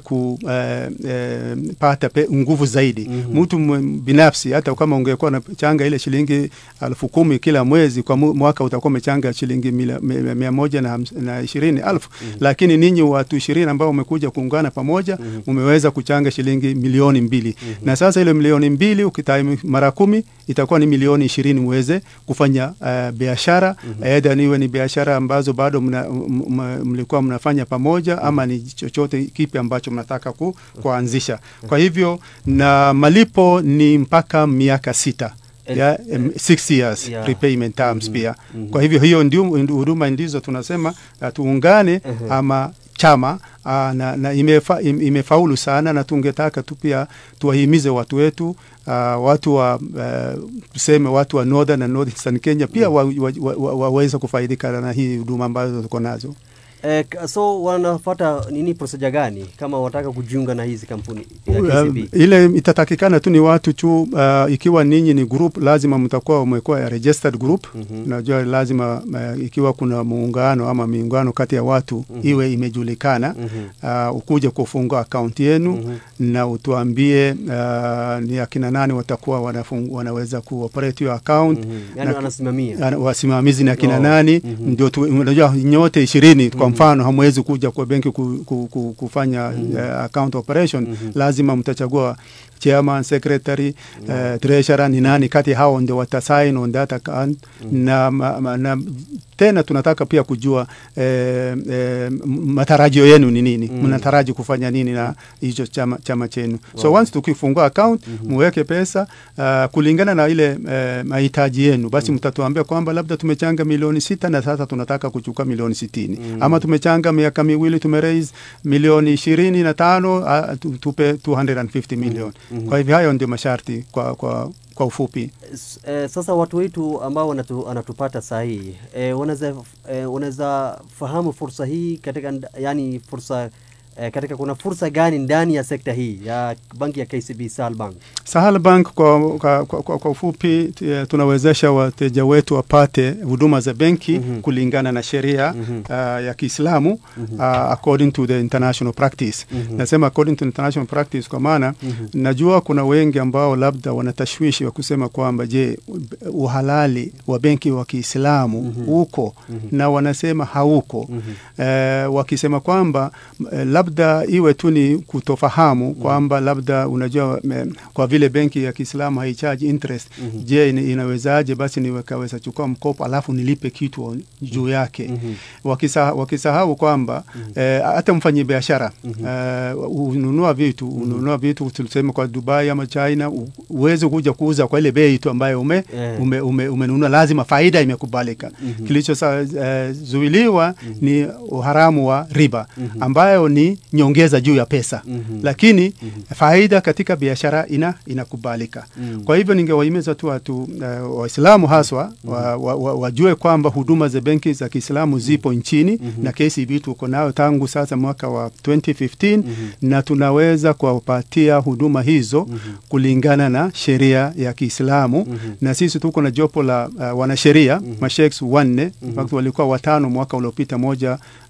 kupata uh, nguvu zaidi. Mhm. Mtu mwe- binafsi hata kama ungekuwa unachanga ile shilingi elfu kumi kila mwezi, kwa mu- mwaka utakuwa umechanga shilingi mila- mia mia moja na hams- na ishirini elfu lakini ninyi watu ishirini ambao umekuja kuungana pamoja umeweza kuchanga shilingi milioni mbili na sasa ile milioni mbili ukitime mara kumi itakuwa ni milioni ishirini muweze kufanya uh, biashara aidha niwe ni biashara ambazo bado mna, m- m- mlikuwa mnafanya pamoja ama ni chochote kipi ambacho mnataka ku, kuanzisha kwa hivyo na malipo ni mpaka miaka sita El- ya, em, six years Yeah. repayment terms Mhm. pia Mhm. kwa hivyo hiyo ndio huduma ndizo tunasema uh, tuungane Mhm. ama chama uh, na, na imefa, im- imefaulu sana na tungetaka tu pia tuwahimize watu wetu uh, watu wa uh, tuseme watu wa northern na northeastern Kenya pia waweze wa, wa, wa, waweze kufaidika na hii huduma ambazo tuko nazo. Eh, k- so wanafuata nini procedure gani kama wataka kujiunga na hizi kampuni ya Um, KCB? ile itatakikana tu ni watu tu uh, ikiwa ninyi ni group lazima mtakuwa umekuwa ya registered group Mhm. unajua lazima uh, ikiwa kuna muungano ama miungano kati ya watu iwe imejulikana Mhm. uh, ukuje kufungua akaunti yenu Mhm. na utuambie uh, ni akina nani watakuwa wanafung, wanaweza kuoperate hiyo account Mhm. Yani na- wanasimamia Ana- wasimamizi na kina Oh. nani Mhm. ndio tu- unajua nyote ishirini kwa mfano hamwezi kuja kwa benki ku, ku, ku, kufanya uh, account operation lazima mtachagua chairman secretary uh, treasurer ni nani kati ya hao ndio watasign on that account na, ma, ma, na tena tunataka pia kujua eh, eh, m- matarajio yenu ni nini Mm. mnataraji kufanya nini na hicho chama, chama chenu so once tukifungua account muweke pesa uh, kulingana na ile eh, mahitaji yenu basi mtatuambia kwamba labda tumechanga milioni sita na sasa tunataka kuchukua milioni sitini ama tumechanga miaka miwili tumeraise milioni ishirini na tano uh, tu- tupe 250 million kwa hivyo hayo ndio masharti kwa, kwa, kwa ufupi S- eh, sasa watu wetu ambao wanatu, wanatupata saa hii eh, wanaweza eh, wanaweza fahamu fursa hii katika nda- yani fursa eh, katika kuna fursa gani ndani ya sekta hii ya banki ya KCB Sahel Bank? Sahel Bank kwa, kwa, kwa, kwa, kwa ufupi t- tunawezesha wateja wetu wapate huduma za benki Mhm. kulingana na sheria Mhm. uh, ya Kiislamu uh, according to the international practice. Mhm. Nasema according to international practice kwa maana Mhm. najua kuna wengi ambao labda wanatashwishi wa kusema kwamba je, uhalali wa benki wa Kiislamu Mhm. uko Mhm. na wanasema hauko Mhm. eh, wakisema kwamba eh, labda iwe tu ni kutofahamu kwamba labda unajua me, kwa vile benki ya Kiislamu haichaji interest Mhm. je ina- inawezaje basi niwekaweza chukua mkopo alafu nilipe kitu juu yake Mhm. wakisa, wakisahau kwamba eh, hata mfanyi biashara eh, ununua vitu ununua vitu tuseme kwa Dubai ama China u- uweze kuja kuuza kwa ile bei tu ambayo ume, Eh. ume, ume, umenunua lazima faida imekubalika Mhm. kilichozuiliwa ni uharamu wa riba Mhm. ambayo ni nyongeza juu ya pesa Mhm. lakini faida katika biashara ina inakubalika Mhm. kwa hivyo ningewahimiza tu watu uh, waislamu haswa wa, wa, wa, wajue kwamba huduma za benki za kiislamu zipo nchini na KCB tuko nayo tangu sasa mwaka wa 2015 na tunaweza kuwapatia huduma hizo kulingana na sheria ya Kiislamu na sisi tuko na jopo la uh, wanasheria masheikhs wanne in fact walikuwa watano mwaka uliopita moja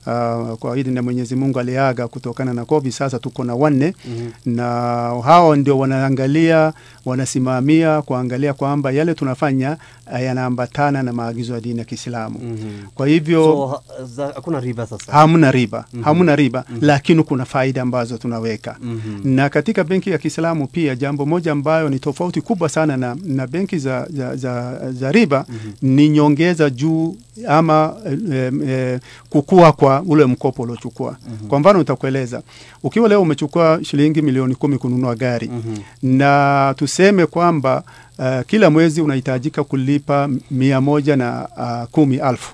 uh, kwa idhini ya Mwenyezi Mungu aliaga kutokana na COVID. Sasa tuko na wanne na hao ndio wanaangalia, wanasimamia kuangalia kwamba yale tunafanya uh, yanaambatana na maagizo ya dini ya Kiislamu. Kwa hivyo So ha- za- hakuna riba sasa. hamna riba hamna riba lakini kuna faida ambazo tunaweka na katika benki ya Kiislamu pia jambo moja ambayo ni tofauti kubwa sana na, na benki za, za, za, za riba ni nyongeza juu ama eh, eh, kukua kwa ule mkopo uliochukua kwa mfano nitakueleza ukiwa leo umechukua shilingi milioni kumi kununua gari na tuseme kwamba Uh, kila mwezi unahitajika kulipa mia moja na uh, kumi alfu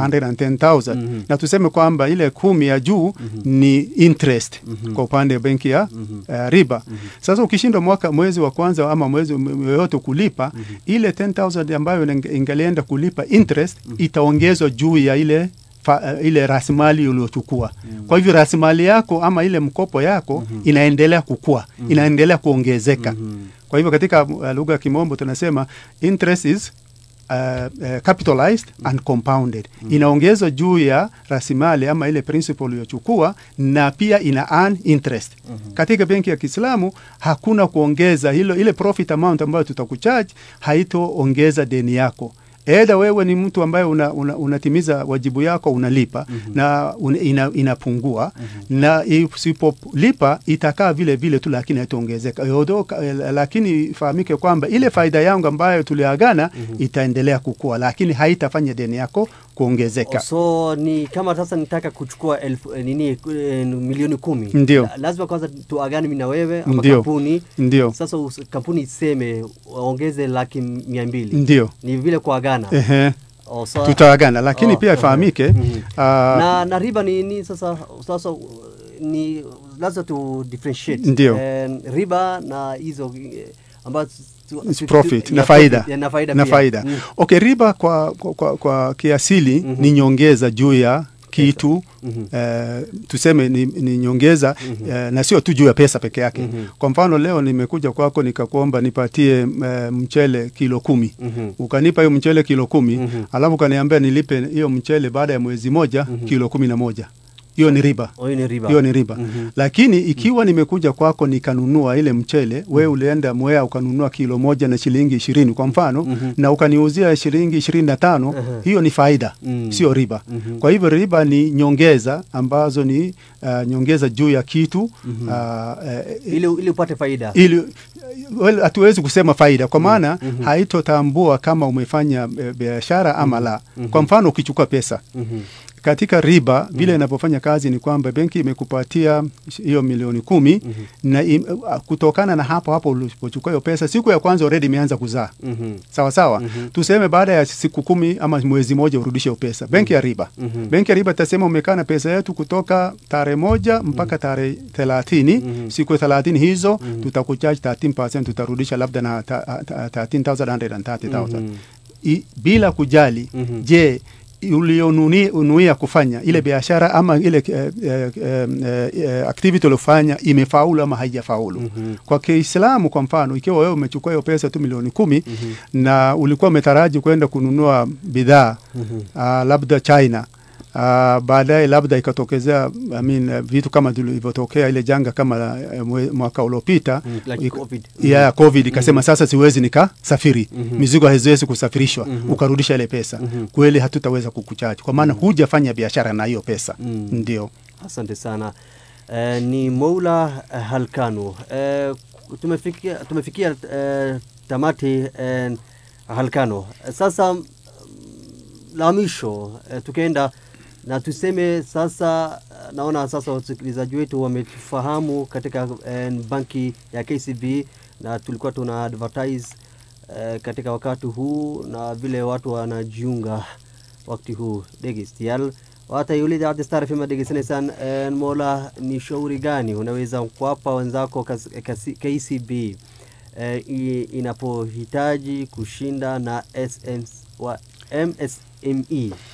110,000 na tuseme kwamba ile kumi ya juu ni interest kwa upande wa benki ya uh, riba. Sasa ukishindwa mwaka mwezi wa kwanza ama mwezi yoyote kulipa ile 10,000 ambayo inge- ingelienda kulipa interest itaongezwa juu ya ile fa, uh, ile rasilimali uliochukua. Kwa hivyo rasilimali yako ama ile mkopo yako inaendelea kukua, inaendelea kuongezeka. Kwa hivyo katika uh, lugha ya Kimombo tunasema interest is uh, uh, capitalized and compounded inaongezwa juu ya rasilimali ama ile principal uliyochukua na pia ina earn interest katika benki ya Kiislamu hakuna kuongeza hilo ile profit amount ambayo tutakucharge haitoongeza deni yako Eda wewe ni mtu ambaye una, una, unatimiza wajibu yako unalipa na un, ina, inapungua na isipolipa itakaa vile vile tu, lakini haitaongezeka. Yodo- eh, Lakini ifahamike kwamba ile faida yangu ambayo tuliagana itaendelea kukua, lakini haitafanya deni yako kuongezeka. So ni kama sasa nitaka kuchukua elfu, eh, nini eh, milioni kumi Ndio. La- lazima kwanza tuagane mimi na wewe ama Ndio. kampuni Ndio, sasa us- kampuni iseme waongeze laki mia mbili ndio, ni vile kuagana ehe, Oh, so- tutaagana, lakini Oh, pia ehe. ifahamike Mhm. ah, na, na riba ni, ni sasa sasa uh, ni lazima tu differentiate Ndio. Eh, riba na hizo eh, ambazo tu- It's tu- profit tu- na ya faida profit, ya na faida na pia. faida. Mm. Okay, riba kwa, kwa, kwa, kwa kiasili Mhm. ni nyongeza juu ya kitu Mhm. eh, tuseme ni, ni nyongeza eh, na sio tu juu ya pesa peke yake. Mhm. Kwa mfano leo nimekuja kwako nikakuomba nipatie eh, mchele kilo kumi Mhm. ukanipa hiyo mchele kilo kumi Mhm. alafu ukaniambia nilipe hiyo mchele baada ya mwezi moja kilo kumi na moja hiyo ni riba Oh, hiyo ni riba. hiyo ni riba Mhm. lakini ikiwa nimekuja kwako nikanunua ile mchele we ulienda Mwea ukanunua kilo moja na shilingi ishirini kwa mfano Mhm. na ukaniuzia shilingi ishirini na tano Aha. hiyo ni faida Mm. sio riba Mhm. kwa hivyo riba ni nyongeza ambazo ni uh, nyongeza juu ya kitu uh, uh, ili, ili upate faida ili well, hatuwezi kusema faida kwa maana haitotambua kama umefanya eh, biashara ama la. Kwa mfano ukichukua pesa Mhm. katika riba vile inavyofanya kazi ni kwamba benki imekupatia hiyo milioni kumi na im, uh, kutokana na hapo hapo ulipochukua hiyo pesa, siku ya kwanza already imeanza kuzaa Mhm. sawa sawa. Tuseme baada ya siku kumi ama mwezi moja urudishe hiyo pesa. Benki ya riba, Mhm. benki ya riba itasema umekaa na pesa yetu kutoka tarehe moja mpaka tarehe thelathini. Siku thelathini hizo tutakucharge 13%, tutarudisha labda na ta- ta- 13,130,000 I- bila kujali Mhm. je ulionuia kufanya ile biashara ama ile eh, eh, eh, eh, activity uliofanya imefaulu ama haijafaulu. Mhm. Kwa Kiislamu kwa mfano, ikiwa wewe umechukua hiyo pesa tu milioni kumi na ulikuwa umetaraji kwenda kununua bidhaa Mhm. ah, labda China ah, baadaye labda ikatokezea I mean, eh, vitu kama vilivyotokea ile janga kama eh, mwe- mwaka uliopita Mm, like iko- COVID. ya COVID ikasema sasa siwezi nikasafiri Mhm. mizigo haziwezi kusafirishwa Mhm. ukarudisha ile pesa Mhm. kweli hatutaweza kukuchaji kwa maana hujafanya biashara na hiyo pesa Mm. ndio Asante sana. Eh, ni Moula eh, Halkanu. Eh, tumefikia, tumefikia eh, tamati eh, Halkanu. Eh, Sasa mm, la mwisho eh, tukienda na tuseme sasa, eh, naona sasa wasikilizaji wetu wamefahamu katika eh, banki ya KCB na tulikuwa tuna advertise eh, katika wakati huu na vile watu wanajiunga wakati huu dhegeystayaal waata yuli idaacadda star fm aad dhegeysanaysaan Een, mola ni shauri gani unaweza kuwapa wenzako kas- kasi- kcb eh, i- inapohitaji kushinda na SM, wa msme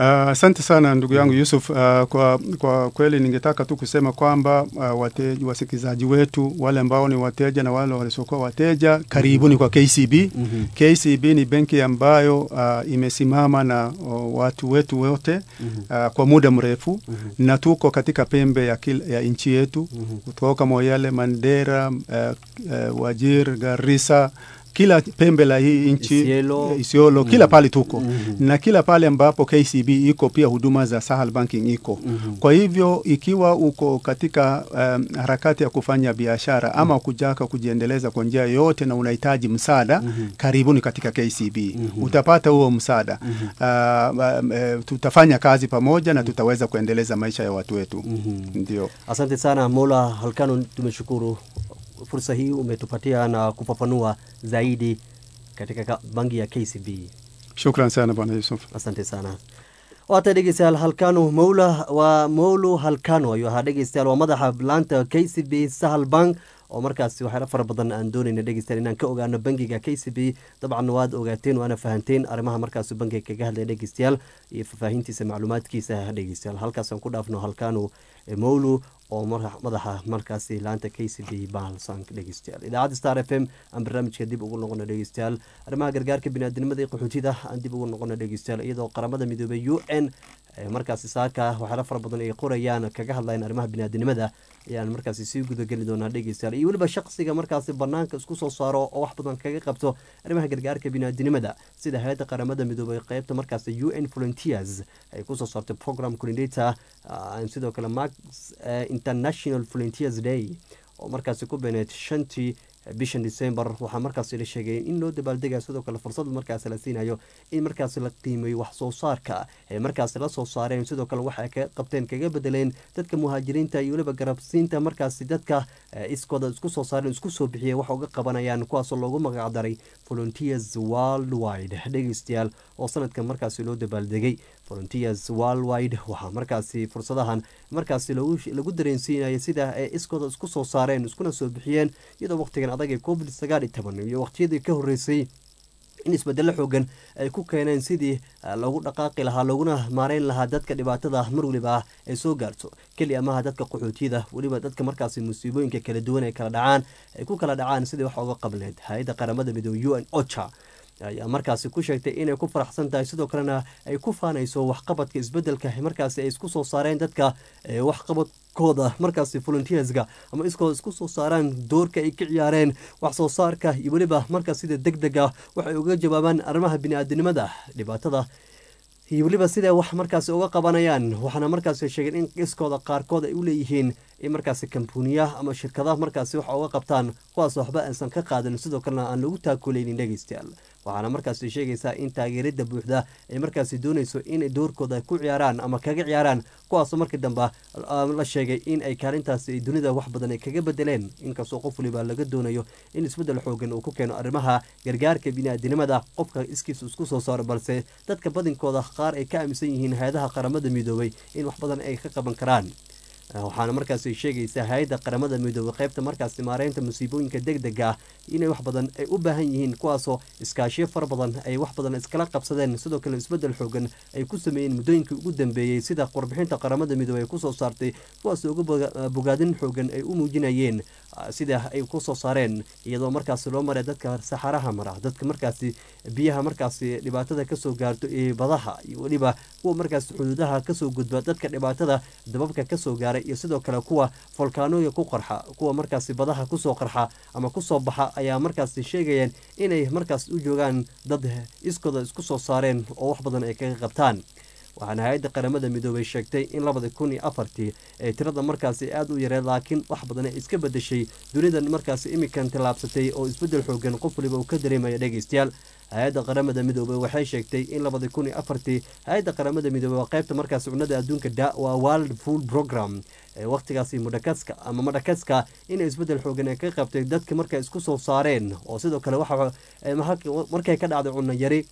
Asante uh, sana ndugu yangu Yusuf. Uh, kwa, kwa kweli ningetaka tu kusema kwamba uh, wate, wasikilizaji wetu wale ambao ni wateja na wale wasiokuwa wateja, karibuni kwa KCB. mm -hmm. KCB ni benki ambayo uh, imesimama na uh, watu wetu wote mm -hmm. uh, kwa muda mrefu mm -hmm. na tuko katika pembe ya, kil, ya nchi yetu mm -hmm. kutoka Moyale, Mandera, uh, uh, Wajir, Garissa kila pembe la hii nchi Isiolo, Isiolo kila pale tuko mm -hmm. na kila pale ambapo KCB iko pia huduma za Sahel Banking iko mm -hmm. kwa hivyo ikiwa uko katika um, harakati ya kufanya biashara ama kujaka kujiendeleza kwa njia yoyote na unahitaji msaada Mhm. karibuni katika KCB Mhm. utapata huo msaada Mhm. uh, um, uh, tutafanya kazi pamoja na tutaweza kuendeleza maisha ya watu wetu Mhm. ndio Asante sana Mola Halkano, tumeshukuru fursa hii umetupatia na kufafanua zaidi katika ka- bangi ya KCB. shukran sana bwana Yusuf asante sana waata dhegeystayaal halkano mawla waa mawlo halkano ayuu ahaa dhegeystayaal waa madaxa laanta k c b sahal bank oo markaasi waxyaala fara badan aan doonayna dhegeystayaal inaan ka ogaano bangiga k c b dabcan waad ogaateen waana fahanteen arrimaha markaasi bangiga kaga hadlaya dhegeystayaal iyo faahfaahintiisa macluumaadkiisa dhegeystayaal halkaasaan ku dhaafno halkano eh, mawlo oo mar- madaxa markaasi laanta k c b bahalsank dhegeystayaal idaacadda star f m aan barnaamijka dib ugu noqono dhegeystayaal arrimaha gargaarka biniaadamada iyo qaxootida aan dib ugu noqono dhegeystayaal iyadoo qaramada midoobay u n eh, markaasi saaka waxyaala fara badan ay qorayaan kaga hadlayaan arrimaha biniaadamada ayaan markaasi sii gudageli doonaa dhegeystayaal iyo weliba shaqsiga markaasi banaanka isku soo saaro oo wax badan kaga qabto arrimaha gargaarka biniaadamada sida hay-adda qaramada midoobay qeybta markaasi u n volunteers ay kusoo saartay program coordinator ah, sidoo kale max eh, international volunteers day oo markaasi ku beeneed shantii bishan december waxaa markaasi la sheegay in loo dabaaldegayo sidoo kale fursad markaasi la siinayo in markaasi la qiimeeyo wax soo saarka ay markaasi la soo saareen sidoo kale waxa ay ka qabteen kaga bedeleen dadka muhaajiriinta iyo weliba garabsiinta markaasi dadka eh, iskooda isku soo saareen isku soo bixiyay wax uga qabanayaan kuwaasoo loogu magacdaray volunteers worldwide dhegeystayaal oo sanadkan markaasi loo dabaaldegay volunteers worldwide waxaa markaasi fursadahan markaasi lagu lagu dareensiinaya sida ay iskooda isku soo saareen iskuna soo bixiyeen iyadoo waqtigan adag ee covid sagaal iyo toban iyo waqtiyadii ka horreysay in isbedelo xoogan ay ku keeneen sidii ah, loogu dhaqaaqi lahaa looguna maareyn lahaa dadka dhibaatada mar weliba ah ay soo gaarto keli amaha dadka qaxootiyada weliba dadka markaasi musiibooyinka kala duwan ay kala dhacaan ay ku kala dhacaan sidii wax uga qableed hay-adda qaramada midoobey u n ocha ayaa markaasi ku sheegtay inay ku faraxsan tahay sidoo kalena ay ku faanayso waxqabadka isbedelka markaasi ay isku soo saareen dadka ee waxqabadkooda markaasi volunteerska ama iskooda isku soo saaraan doorka ay ka ciyaareen wax soo saarka iyo weliba markaas sida deg dega waxay uga jawaabaan arrimaha bini'aadanimada dhibaatada iyo weliba siday wax markaasi uga qabanayaan waxaana markaasi sheegeen in iskooda qaarkood ay u leeyihiin in markaasi kambuuniya ama shirkadaha markaasi wax uga qabtaan kuwaas waxba aysan ka qaadan sidoo kalena aan lagu taakulaynin dhegeystayaal waxaana markaasi sheegaysaa in taageerada buuxda ay markaasi doonayso inay doorkooda ku ciyaaraan ama kaga ciyaaraan kuwaasoo markii dambe ah, la sheegay in ay kaalintaasi ay dunida wax badan ay kaga bedeleen inkastoo qof waliba laga doonayo in isbedel xoogan uu ku keeno arrimaha gargaarka bini'aadanimada qofka iskiisa isku soo saaro balse dadka badinkooda qaar ay ka aaminsan yihiin hay-adaha qaramada midoobay in wax badan ay ka qaban karaan Ah, waxaana markaasi sheegaysaa hay-adda qaramada midoobay qaybta markaasi maareynta musiibooyinka deg dega ah inay wax badan ay u baahan yihiin kuwaasoo iskaashiyo fara badan ay wax badan iskala qabsadeen sidoo kale isbedel xoogan ay ku sameeyeen muddooyinkii ugu dambeeyey sida warbixinta qaramada midoobey ay kusoo saartay kuwaas uga boga- ah, bogaadin xoogan ay u muujinayeen ah, sida ay kusoo saareen iyadoo markaasi loo maray dadka saxaraha mara dadka markaasi biyaha markaasi dhibaatada kasoo gaarto ee badaha iyo weliba kuwa markaasi xuduudaha kasoo gudba dadka dhibaatada dababka kasoo gaaray iyo sidoo kale kuwa folkaanooya ku qarxa kuwa markaasi badaha kusoo qarxa ama kusoo baxa ayaa markaasi sheegayeen inay markaas u joogaan dad iskooda isku soo saareen oo wax badan ay kaga qabtaan waxaana hay-adda qaramada midoobay sheegtay in labada kun iyo afartii ay tirada markaasi aada u yareed laakiin wax badan ay iska bedeshay dunidan markaasi imikan tallaabsatay oo isbedel xoogan qof waliba uu ka dareemaya dhegeystayaal hay-adda qaramada midoobey waxay sheegtay in labada kun iyo afartii hay-adda qaramada midoobey waa qaybta markaasi cunada adduunka da waa world food program ee waqtigaasi mudhakaska ama madhakaska inay isbedel xoogan ay ka qabtay dadka markay isku soo saareen oo sidoo kale waxa eh, markay ka dhacday cunno yari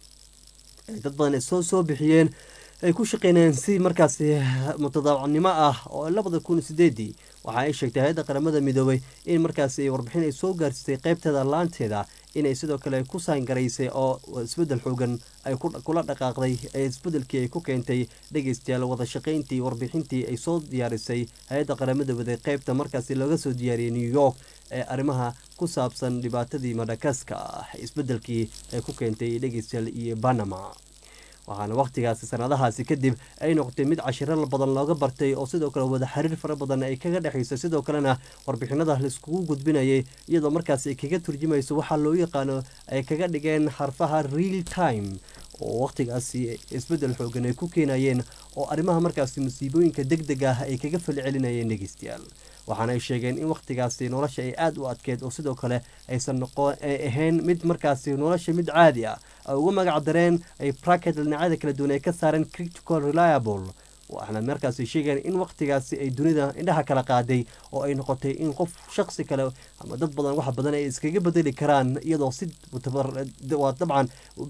ay dad badan ay soo soo bixiyeen ay ku shaqeynayeen si markaasi mutadaawacnimo ah oo labada kun sideedii waxa ay sheegtay hay-adda qaramada midoobay in markaasi warbixin ay soo gaarsiisay qaybteeda laanteeda inay sidoo kale ku saangaraysay oo isbedel xoogan ay kula dhaqaaqday ee isbedelkii ay ku keentay dhegeystayaal wada shaqayntii warbixintii ay soo diyaarisay hay-adda qaramada waday qeybta markaasi laga soo diyaariyey new york ee arrimaha ku saabsan dhibaatadii madagaska ah isbedelkii ay ku keentay dhegeystayaal iyo banama waxaana wakhtigaasi sanadahaasi kadib ay noqotay mid cashiro badan looga bartay oo sidoo kale wada xiriir fara badan ay kaga dhexayso sidoo kalena warbixinada laiskugu gudbinayay iyadoo markaas ay kaga turjumayso waxaa loo yaqaano ay kaga dhigeen xarfaha real time oo wakhtigaasi isbedel xoogan ay ku keenayeen oo arrimaha markaasi musiibooyinka deg deg ah ay kaga fali celinayeen dhegeystayaal waxaana ay sheegeen in wakhtigaasi nolosha ay aada u adkeyd oo sidoo kale aysan noqon ay ahayn mid markaasi nolosha mid caadi ah ay uga magac dareen ay bracket dhinacyada kala duwan ay ka saareen critical reliable waxaana markaasi sheegeen in wakhtigaasi ay dunida indhaha kala qaaday oo ay noqotay in qof shaqsi kale ama dad badan wax badan ay iskaga bedeli karaan iyadoo si waa dabcan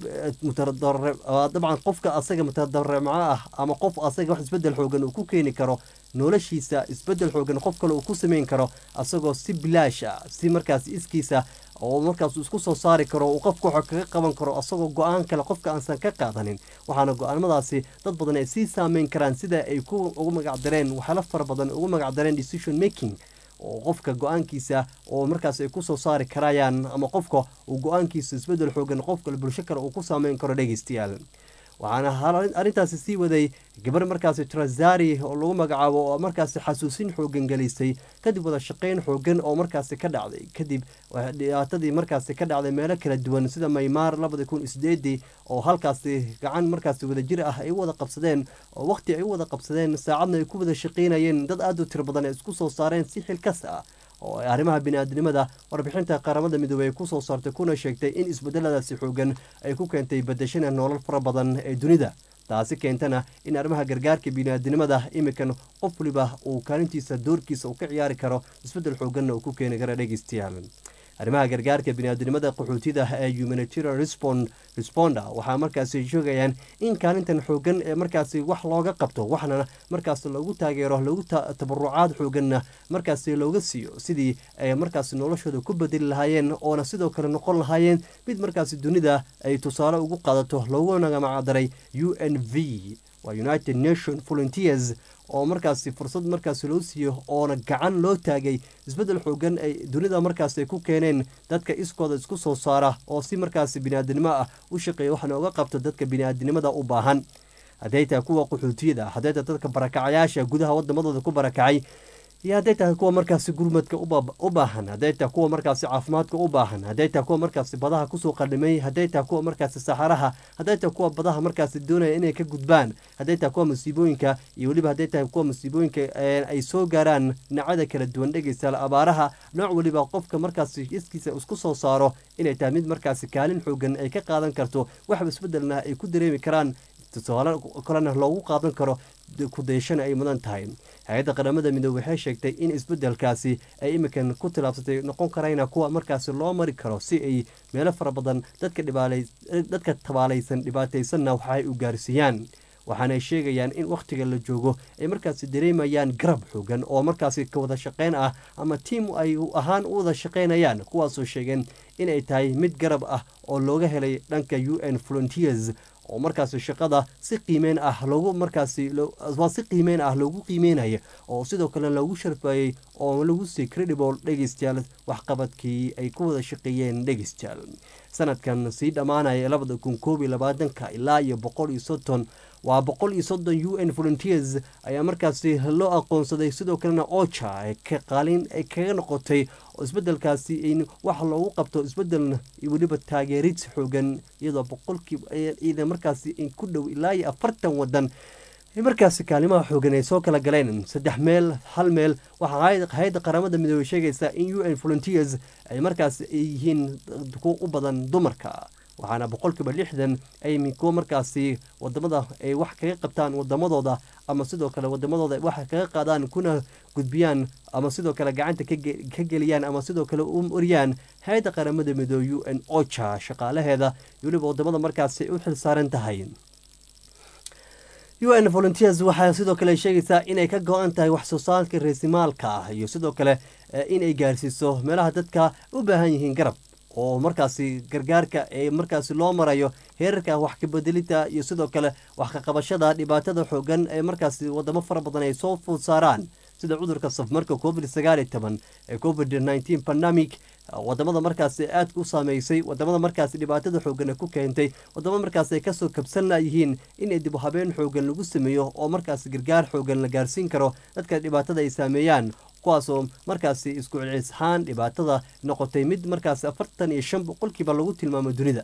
dabcan qofka asaga mutadaremco ah ama qof asaga wax isbedel xoogan uu ku keeni karo noloshiisa isbedel xoogan qof kale uu ku sameyn karo asagoo si bilaash ah si markaas iskiisa oo markaas isku soo saari karo uu qofka waxa kaga qaban karo asagoo go-aan kale qofka aansan ka qaadanin waxaana go-aanmadaasi dad badan ay sii saameyn karaan sida ay ku ugu magacdareen waxyaala fara badan ugu magacdareen decision making oo qofka go-aankiisa oo markaas ay kusoo saari karayaan ama qofka uu go-aankiisa isbedel xoogan qof kale bulsho kale uu ku saameyn karo dhegeystayaal waxaana arrintaasi sii waday gabar markaasi trazari oo lagu magacaabo oo markaasi xasuusin xoogan gelisay kadib wada shaqeyn xoogan oo markaasi ka dhacday kadib dhibaatadii markaasi ka dhacday meelo kala duwan sida maymaar labada kun sideedii oo halkaasi gacan markaasi wadajir ah ay u wada qabsadeen oo waqti ay u wada qabsadeen saacadna ay ku wada shaqeynayeen dad aada u tiro badan ay isku soo saareen si xilkas ah oo arrimaha bini-aadnimada warbixinta qaramada midoobey ay kusoo saartay kuna sheegtay in isbedeladaasi xoogan ay ku keentay badashana nolol fara badan ee dunida taasi keentana in arrimaha gargaarka bini-aadinimada imikan qof waliba uu kaalintiisa doorkiisa uu ka ciyaari karo isbedel xooganna uu ku keeni kara dhegeystayaal arrimaha gargaarka bini-aadinimada qaxootida ee humanitarian responda waxaa markaasi sheegayaan in kaalintan xoogan ee markaasi wax looga qabto waxna markaas lagu taageero lagu tabarucaad xooganna markaasi looga siiyo sidii ay markaasi noloshooda ku bedeli lahaayeen oona sidoo kale noqon lahaayeen mid markaasi dunida ay tusaale ugu qaadato looguna magacdaray u n v waa united nation volunteers oo markaasi fursad markaasi loo siiyo oona gacan loo taagay isbedel xoogan ay dunida markaasi ku keeneen dadka iskooda isku soo saara oo si markaasi biniaadinimo ah u shaqeeya waxaana uga qabta dadka biniaadinimada u baahan hadday tahay kuwa qaxootiyada hadday tahay dadka barakacayaasha gudaha wadamadooda ku barakacay iyo hadday tahay kuwa markaasi gurmadka u baahan hadday tahay kuwa markaasi caafimaadka u baahan hadday tahay kuwa markaasi badaha kusoo qadhimay hadday tahay kuwa markaasi saxaraha hadday tahay kuwa badaha markaasi doonaya inay ka gudbaan hadday tahay kuwa masiibooyinka iyo weliba hadday tahay kuwa masiibooyinka ay soo gaaraan dhinacyada kala duwan dhegeystayaal abaaraha nooc weliba qofka markaasi iskiisa isku soo saaro inay tahay mid markaasi kaalin xoogan ay ka qaadan karto waxba isbedelna ay ku dareemi karaan tusaale kalena loogu qaadan karo kudayashana ay mudan tahay hay-adda qaramada midoobe waxay sheegtay in isbedelkaasi ay imikan ku tilaabsatay noqon karayna kuwa markaasi loo mari karo si ay meelo fara badan dadka tabaalaysan dhibaataysanna waxaay u gaarsiiyaan waxaanay sheegayaan in wakhtiga la joogo ay markaasi dareemayaan garab xoogan oo markaasi ka wada shaqeyn ah ama tiim ay ahaan u wada shaqeynayaan kuwaasoo sheegeen inay tahay mid garab ah oo looga helay dhanka u n volunteers oo markaasi shaqada si qiimeyn ah loogu markaasi waa si qiimeyn ah loogu qiimeynaya oo sidoo kale loogu sharfayey oo lagu sii credible dhegeystayaal waxqabadkii ay ku wada shaqeeyeen dhegeystayaal sanadkan sii dhammaanaya labada kun koob iyo labaatanka ilaa iyo boqol iyo soddon waa boqol iyo soddon u n volunteers ayaa markaasi loo aqoonsaday sidoo kalena oja qaalin ay kaga noqotay oo isbedelkaasi in wax loogu qabto isbedel weliba taageerid xoogan iyadoo boqolkiiba markaasi ku dhow ilaa iyo afartan wadan markaasi kaalimaha xoogan ay soo kala galeen saddex meel hal meel waxaa hay-adda qaramada midoobey sheegaysaa in u n volunteers ay markaasi ay yihiin kuwa u badan dumarka waxaana boqolkiiba lixdan ay kuwa markaasi wadamada ay wax kaga qabtaan wadamadooda ama sidoo kale wadamadooda ay wax kaga qaadaan kuna gudbiyaan ama sidoo kale gacanta ka geliyaan ama sidoo kale u mariyaan hay-adda qaramada midoobe u n oja shaqaalaheeda weliba wadamada markaasi ay u xil saaran tahay u n volunteers waxaa sidoo kale sheegaysaa inay ka go-an tahay wax soo saarka reesimaalka ah iyo sidoo kale inay gaarsiiso meelaha dadka u baahan yihiin garab oo markaasi gargaarka ee markaasi loo marayo heerarka wax kabedelida iyo sidoo kale wax kaqabashada dhibaatada xoogan ee markaasi wadamo fara badan ay soo food saaraan sida cudurka safmarka covid sagaal iyo toban ee covid nineteen pandemic wadamada markaasi aadka u saameysay wadamada markaasi dhibaatada xoogan ku keentay wadamo markaas ay kasoo kabsan layihiin in dib habeen xoogan lagu sameeyo oo markaasi gargaar xoogan la gaarsiin karo dadka dhibaatada ay saameeyaan kuwaasoo markaasi isku celcelis ahaan dhibaatada noqotay mid markaasi afartan iyo shan boqolkiiba lagu tilmaamo dunida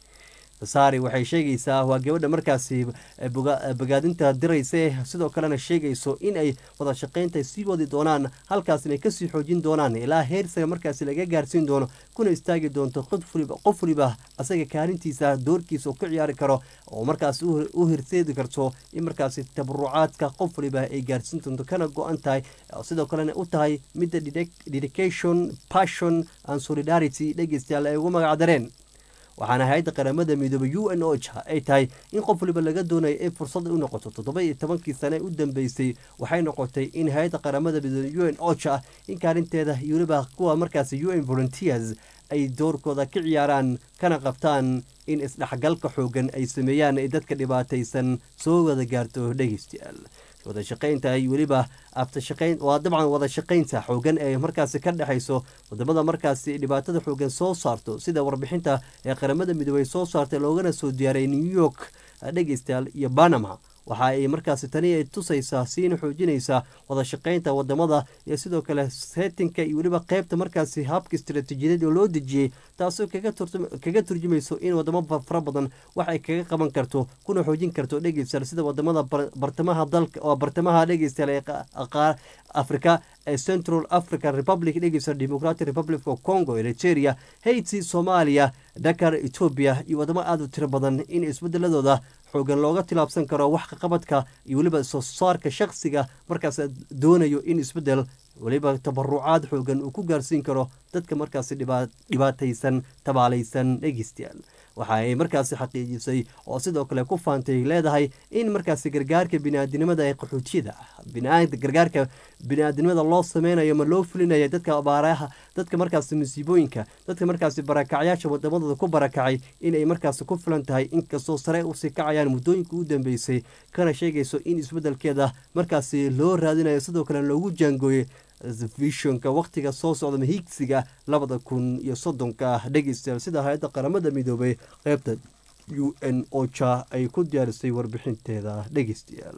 saari waxay sheegaysaa waa gabadha markaasi bogaadinta diraysa sidoo kalena sheegayso in ay wada shaqaynta sii wadi doonaan halkaas inay kasii xoojin doonaan ilaa heersaga markaasi laga gaarsiin doono kuna istaagi doonto qof waliba asaga kaalintiisa doorkiisa ka ciyaari karo oo markaas u hirseedi karto in markaasi tabarucaadka qof waliba ay gaarsiin doonto kana go-an tahay sidoo kalena u tahay midda dedication passion and solidarity dhegeystayaal ay ugu magacdareen waxaana hay-adda qaramada midoobay u n o ay tahay in qof waliba laga doonayo in fursad u noqoto toddoba iyo tobankii sane u dambeysay waxay noqotay in hay-adda qaramada midoobay u n ocha in kaalinteeda iyo waliba kuwa markaasi u n volunteers ay doorkooda ka ciyaaraan kana qabtaan in isdhexgalka xoogan ay sameeyaan ay dadka dhibaataysan soo wada gaarto dhegeystayaal wada shaqaynta iyo weliba aftashaqayn waa dabcan wada shaqaynta xoogan ee markaasi ka dhexayso wadamada markaasi dhibaatada xoogan soo saarto sida warbixinta ee qaramada midoobey soo saartay loogana soo diyaaray new york dhegeystayaal iyo banama waxa ay markaasi tani ay tusaysaa siina xoojinaysaa wada shaqaynta wadamada iyo sidoo kale seetinka iyo weliba qeybta markaasi habka istaraatiijiyadeed oo loo dejiyey taasoo kaga turjumayso in wadamo fara badan wax ay kaga qaban karto kuna xoojin karto dhegeystayaal sida wadamada bartamaha dalka oo bartamaha dhegeystayaal ee africa ee central african republic dhegeystayaal democratic republic of congo eritrea haiti soomaaliya dakar etoobiya iyo wadamo aada u tiro badan in isbedeladooda xoogan looga tilaabsan karo wax kaqabadka iyo weliba soo saarka shakhsiga markaas doonayo in isbedel weliba tabarucaad xoogan uu ku gaarsiin karo dadka markaasi dhibaataysan tabaalaysan dhegeystayaal waxa ay markaasi xaqiijisay oo sidoo kale ku faantay leedahay in markaasi gargaarka biniaadinimada ee qaxootiyada gargaarka biniaadinimada loo sameynayo ma loo fulinaya dadka abaaraha dadka markaasi masiibooyinka dadka markaasi barakacyaasha wadamadooda ku barakacay inay markaasi ku filan tahay inkastoo sare usii kacayaan muddooyinka u dambeysay kana sheegayso in isbedelkeeda markaasi loo raadinayo sidoo kale loogu jaangooyey vishonka wakhtiga soo socda mahigsiga labada kun iyo soddonka dhegeystayaal sida hay-adda qaramada midoobay qeybta u n oja ay ku diyaarisay warbixinteeda dhegeystayaal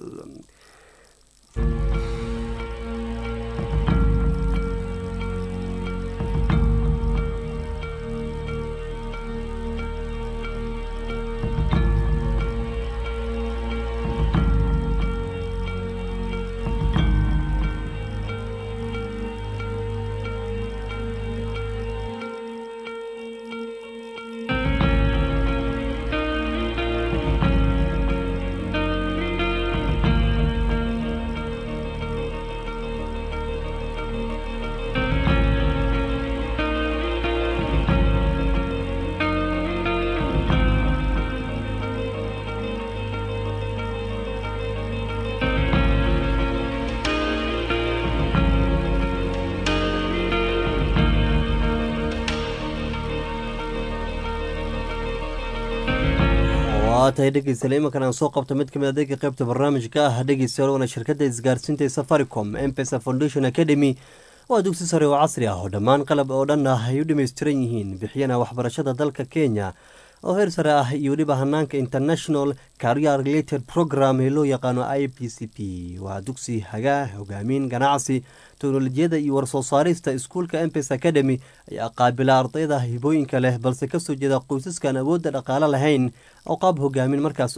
waa tahay dhegeystayaal imankan aan soo qabto mid kamid adeega qeybta barnaamijka ah dhegeystayaal waana shirkadda isgaarsiinta ee safaricom mpesa foundation academy waa dugsi sare oo casri ah oo dhammaan qalab oo dhan ah ay u dhammaystiran yihiin bixiyana waxbarashada dalka kenya oo heer sare ah iyo weliba hanaanka international career related program ee loo yaqaano i p c p waa dugsi hagaa hogaamin ganacsi teknolojiyada iyo warsoo saarista iskuulka mpes academy ayaa qaabila ardayda hibooyinka leh balse kasoo jeeda qoysaskan awoodda dhaqaalo lahayn oo qaab hogaamin markaas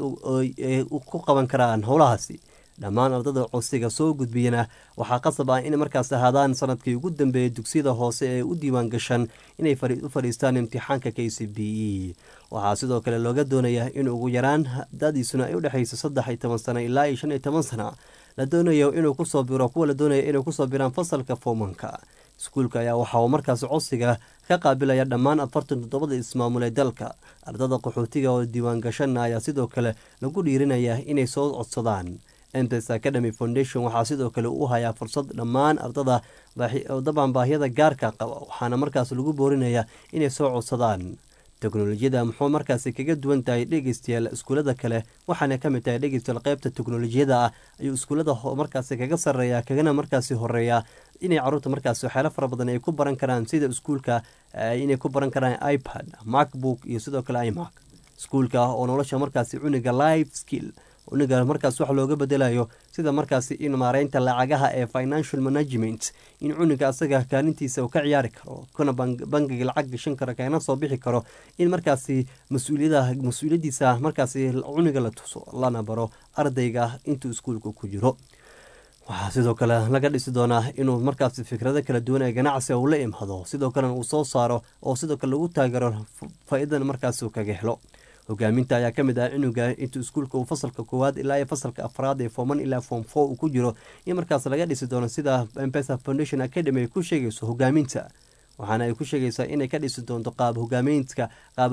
ku qaban karaan howlahaasi dhammaan ardada codsiga soo gudbiyana waxaa qasab ah in markaas ahaadaan sanadkii ugu dambeeyay dugsiyada hoose ee u diiwaan gashan inay u fadhiistaan imtixaanka k c b e waxaa sidoo kale looga doonayaa in ugu yaraan dadiisuna ay udhexayso saddex iyo toban sano ilaa iyo shan iyo toban sana la doonayo inuu kusoo biro kuwa la doonaya inay kusoo biraan fasalka foomanka iskuulka ayaa waxa uu markaas codsiga ka qaabilaya dhammaan afartan toddobada ismaamul ee dalka ardada qaxootiga oo diiwaan gashana ayaa sidoo kale lagu dhiirinaya inay soo codsadaan entes academy foundation waxaa sidoo kale u hayaa fursad dhammaan ardada dabcan baahiyada gaarka qaba waxaana markaas lagu boorinayaa inay soo codsadaan teknolojiyada muxuu markaasi kaga duwan tahay dhegeystayaal iskuulada kale waxaana ka mid tahay dhegeystayaal qeybta teknolojiyada ah ayuu iskuulada markaasi kaga sareeya kagana markaasi horeeya inay caruurta markaasi waxyaalo fara badan ay ku baran karaan sida iskuulka inay ku baran karaan ipad macbook iyo sidoo kale imac iskuulka oo nolosha markaasi cuniga life skill cuniga markaas wax looga bedelayo sida markaasi in maareynta lacagaha ee financial management in cuniga asaga kaalintiisa uu ka ciyaari karo kuna bangiga lacag gashan karo kana soo bixi karo in markaasi mas-uuliyadiisa markaasi cuniga la tuso lana baro ardayga intuu iskuulka ku jiro waxaa sidoo kale laga dhisi doonaa inuu markaasi fikrado kala duwan ee ganacsiga uu la imaado sidoo kalena uu soo saaro oo sidoo kale lagu taageero faa-iidan markaas uu kaga helo hogaaminta ayaa ka mid ah cunuga intuu iskuulka uu fasalka koowaad ilaa iyo fasalka afraad ee forman ilaa form four uu ku jiro in markaas laga dhisi doono sida mpesa foundation academy ay ku sheegayso hogaaminta waxaana ay ku sheegaysaa inay ka dhisi doonto qaab hogaameyntka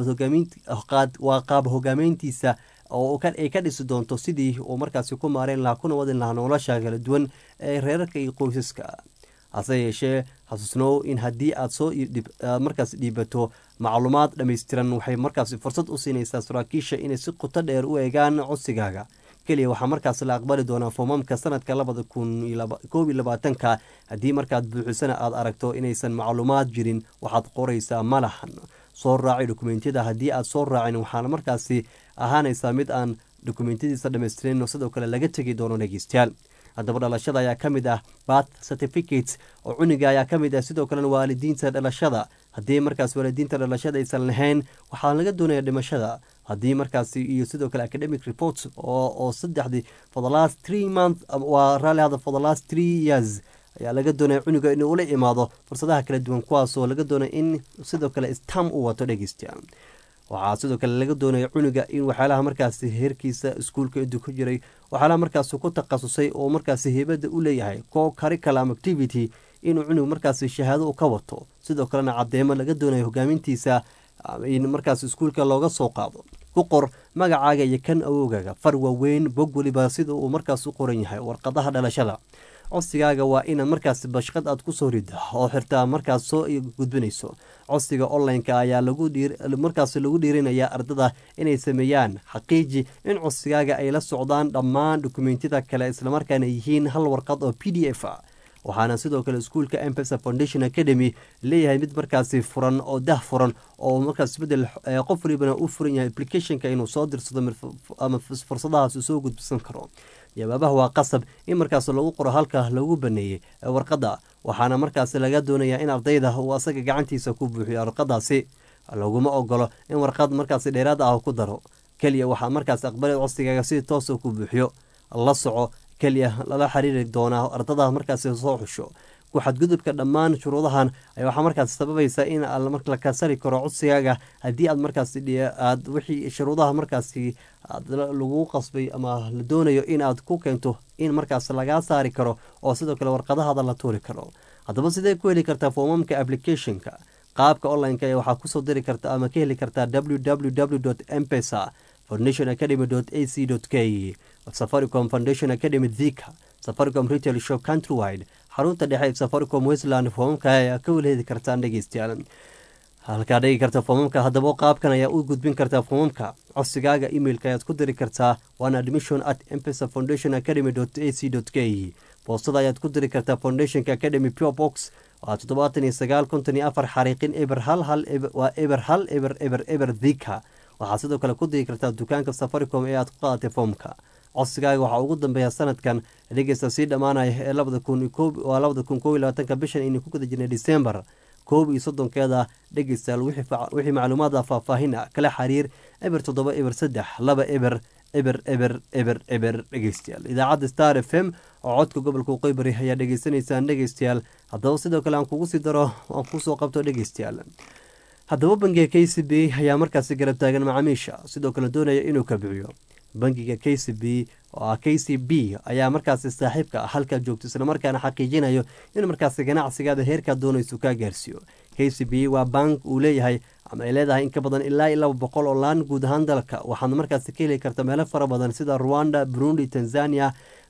waa qaab hogaameyntiisa oo ay ka dhisi doonto sidii uu markaasi ku maareyn lahaa kuna wadin lahaa nolosha kala duwan ee reerarka iyo qoysaska hase yeeshee xasuusnow in haddii aad soo markaas dhiibato macluumaad dhammaystiran waxay markaasi fursad u siinaysaa saraakiisha inay si quto dheer u eegaan codsigaaga keliya waxaa markaas la aqbali doonaa foomamka sanadka labada kun koob iyo labaatanka haddii markaad buuxisana aad aragto inaysan macluumaad jirin waxaad qoraysaa malahan soo raaci dokumentiyada haddii aad soo raacin waxaana markaasi ahaanaysaa mid aan dokumentiyadiisa dhammaystirin sidoo kale laga tegi doono dhegeystayaal haddaba dhalashada ayaa ka mid ah bath certificates oo cuniga ayaa ka mid ah sidoo kalena waalidiinta dhalashada haddii markaas waalidiinta dhalashada aysan lahayn waxaa laga doonaya dhimashada haddii markaasi iyo sidoo kale academic reports oo saddexdii for the last three month waa raalli hada for the last three years ayaa laga doonaya cuniga inuu ula imaado fursadaha kala duwan kuwaasoo laga doonaya in sidoo kale stam u wato dhegeystayaal waxaa sidoo kale laga doonaya cuniga in waxyaalaha markaasi heerkiisa iskuulka intuu ku jiray waxyaalaha markaasi ku takhasusay oo markaasi heybada u leeyahay co curriculum activity inuu cunug markaasi shahaado u ka wato sidoo kalena cadeemo laga doonayo hogaamintiisa in markaas iskuulka looga soo qaado ku qor magacaaga iyo kan awowgaaga far waaweyn bog weliba sida uu markaas u qoran yahay warqadaha dhalashada codsigaaga waa inaad markaas bashqad aad kusoo rida oo xirtaa markaas soo gudbinayso codsiga online-ka ayaa markaas lagu dhiirinayaa ardada inay sameeyaan xaqiiji in codsigaaga ay la socdaan dhammaan dokumentiyada kale islamarkaana yihiin hal warqad oo p d f a waxaana sidoo kale iskuulka mpesa foundation academy leeyahay mid markaasi furan oo dah furan oo markaas bedel qof walibana u furan yahay applicationka inuu soo dirsado ama fursadahaas soo gudbisan karo jawaabaha waa qasab in markaas lagu qoro halka lagu baneeyey warqadda waxaana markaas laga doonayaa in ardayda uu asaga gacantiisa ku buuxiyo warqadaasi laguma ogolo in warqad markaasi dheeraad ah ku daro keliya waxaa markaas aqbali codsigaaga si toosa ku buuxiyo la soco keliya lala xiriiri doonaa ardada markaasi soo xusho ku xadgudubka dhammaan shuruudahan waxaa markaas sababaysa in la kasari karo codsigaaga haddii aad markaas aad wixii shuruudaha markaasi lagu qasbay ama la doonayo in aad ku keento in markaas lagaa saari karo oo sidoo kale warqadahaada la tuuri karo haddaba sidee ku heli kartaa foomamka applicationka qaabka online-ka ee waxaa kusoo diri karta ama ka heli kartaa www mpesa foundation academy a c k safaricom foundation academy thika safaricom retail shop countrywide xarunta dhexe ee safaricom westland foomamka ayaa ka weli hedi kartaan dhegeystayaal halkaa dhigi karta foomamka haddaba qaabkan ayaa u gudbin kartaa foomamka codsigaaga emailka ayaad ku diri kartaa waana admission at mpesa foundation academy a c k boostada ayaad ku diri kartaa foundationka academy pure box waa toddobaatan iyo sagaal konton iyo afar xariiqin eber hal hal waa eber hal eber eber eber thika waxaad sidoo kale ku diri kartaa dukaanka safaricom ee aad ku qaadatay foomka codsigaaga waxaa ugu dambeeya sanadkan dhegeysta sii dhammaanaya ee labada kun waa labada kun koob iyo labaatanka bishan aynu ku guda jirnay december koob iyo soddonkeeda dhegeystayaal wixii macluumaada faahfaahina kala xiriir eber toddoba eber saddex laba eber eber eber eber eber dhegeystayaal idaacadda star f m oo codka gobolka waqooyi ayaa dhegeysanaysaan dhegeystayaal haddaba sidoo kale aan kugu sii daro aan kusoo qabto dhegeystayaal haddaba bangiga k c b ayaa markaasi garab taagan macaamiisha sidoo kale doonaya inuu kabiciyo bangiga k c b oo ah k c b ayaa markaasi saaxiibka ah halkaa joogto islamarkaana xaqiijinayo in markaasi ganacsigaada heerkaad doonayso kaa gaarsiiyo k c b waa bank uu leeyahay ama ay leedahay in ka badan ilaa iyo laba boqol oo laan guud ahaan dalka waxaad markaasi ka heli karta meelo fara badan sida ruwanda burundi tanzania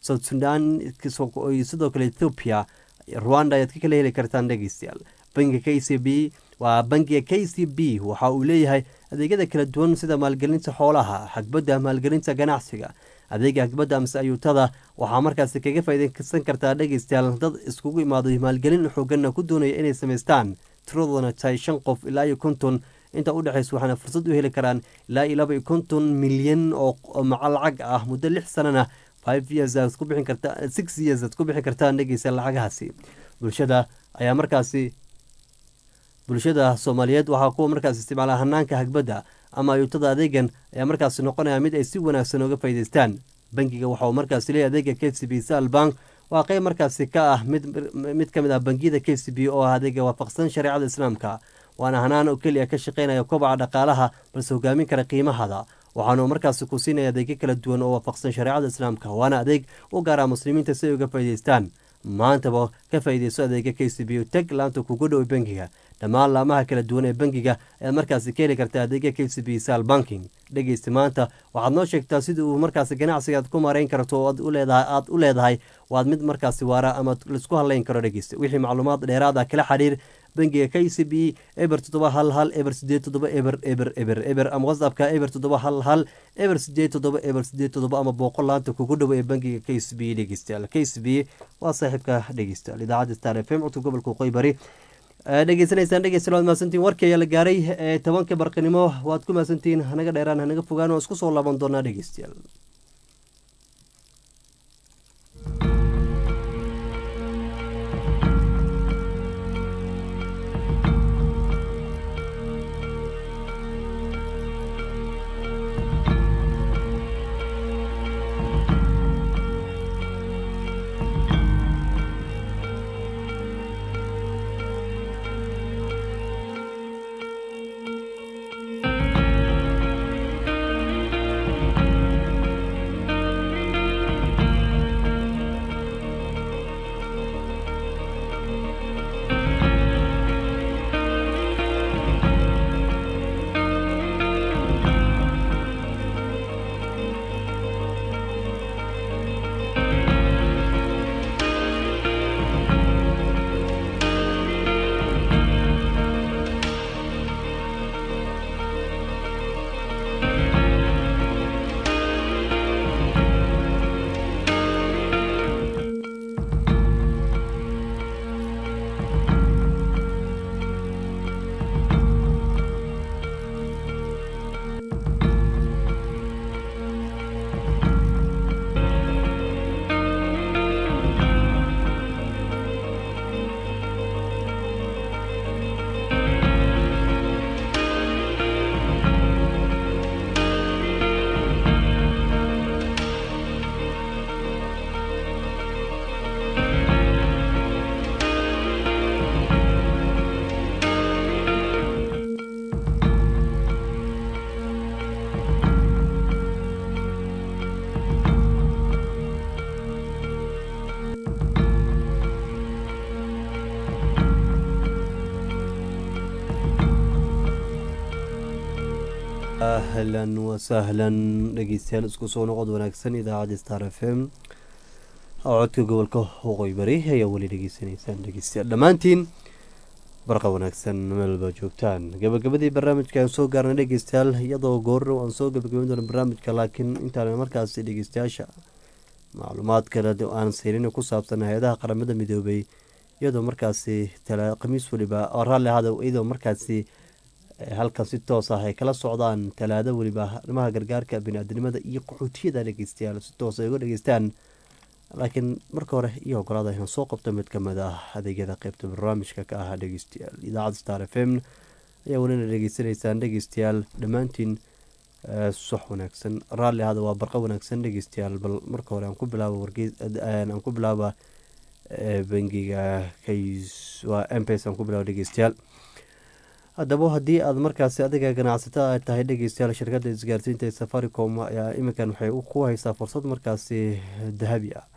south sudan sidoo kale ethoopia rwanda ayaad ka kala heli kartaan dhegeystayaal bangiga k c b waa bangiga k c b waxa uu leeyahay adeegyada kala duwan sida maalgelinta xoolaha xagbadda maalgelinta ganacsiga adeega hagbadda amse ayuutada waxaa markaasi kaga faaideysan kartaa dhegeystayaal dad iskugu imaaday maalgelin xooganna ku doonaya inay samaystaan tiradoodana tahay shan qof ilaa iyo konton inta u dhexaysa waxaana fursad u heli karaan ilaa iyo laba iyo konton milyan oo maca lacag ah muddo lix sanana five years aad ku bixin karta six years aad ku bixin kartaan dhegeystayaal lacagahaasi bulshada ayaa markaasi bulshada soomaaliyeed waxaa kuwa markaas isticmaala hanaanka hagbadda ama ayuutada adeegan ayaa markaasi noqonaya mid ay si wanaagsan oga faa'idaystaan bangiga waxa uu markaasi leeyahy adeega k c b sal bank waa qeyb markaasi ka ah mid mid ka mid ah bangiyada k c b oo ah adeega waafaqsan shareecada islaamka waana hanaan oo keliya ka shaqeynaya kobaca dhaqaalaha balse hogaamin kara qiimahada waxaanu markaasi ku siinaya adeegyo kala duwan oo waafaqsan shareecada islaamka waana adeeg u gaara muslimiinta si ay uga faa'idaystaan maantaba ka faa'iidayso adeega k c b teg laanta kugu dhow bangiga dhammaan laamaha kala duwan ee bangiga ayaad markaasi ka heli kartaa adeega k c b sal banking dhegeysta maanta waxaad noo sheegtaa sida uu markaasi ganacsigaad ku maarayn karto oo aad u leedahay waad mid markaasi waara ama laisku hadlayn karo dhegeysta wixii macluumaad dheeraad ah kala xiriir bangiga k c b eber toddoba hal hal eber sideed toddoba eber eber eber eber ama whatsappka eber toddoba hal hal eber sideed toddoba eber sideed toddoba ama boqol laanta kugu dhow ee bangiga k c b dhegeystayaal k c b waa saaxiibka dhegeystayaal idaacadda star f m codka gobolka waqooyi bari dhegeysanaysaan dhegeystayaal waad mahadsantihin warkii ayaa la gaaray ee tobanka barqinimo waad ku mahadsantihiin hanaga dheeraan hanaga fogaan oo isku soo laaban doonaa dhegeystayaal ahlan wasahlan dhegeystayaal isku soo noqod wanaagsan idaacadda star f m oo codka gobolka waqooyi bari ayaa weli dhegeysanaysaan dhegeystayaal dhammaantiin barqa wanaagsan meelba joogtaan gabagabadii barnaamijka aan soo gaarnay dhegeystayaal iyadoo goorrow aan soo gabagabayn doona barnaamijka laakiin intaan markaasi dhegeystayaasha macluumaad kale aan saynin ku saabsan hay-adaha qaramada midoobay iyadoo markaasi khamiis weliba oo raalli ahada iyadoo markaasi halkan si toos ah ay kala socdaan talaado weliba arrimaha gargaarka bini-aadinimada iyo qaxootiyada dhegeystayaal si toos ay uga dhegeystaan laakiin marka hore iyo ogolaada inaan soo qabto mid ka mid ah adeegyada qeybta barnaamijka ka ah dhegeystayaal idaacadda star f m ayaa welina dhegeysanaysaan dhegeystayaal dhammaantiin sox wanaagsan raalli ahada waa barqa wanaagsan dhegeystayaal bal marka hore aan ku bilaabo wargeysaan ku bilaaba bangiga kays waa mpes aan ku bilaabo dhegeystayaal haddaba haddii aad markaasi adiga ganacsato a tahay dhegeystayaal shirkadda isgaarsiinta ee safaricom ayaa iminkan waxay ku haysaa fursad markaasi dahabi ah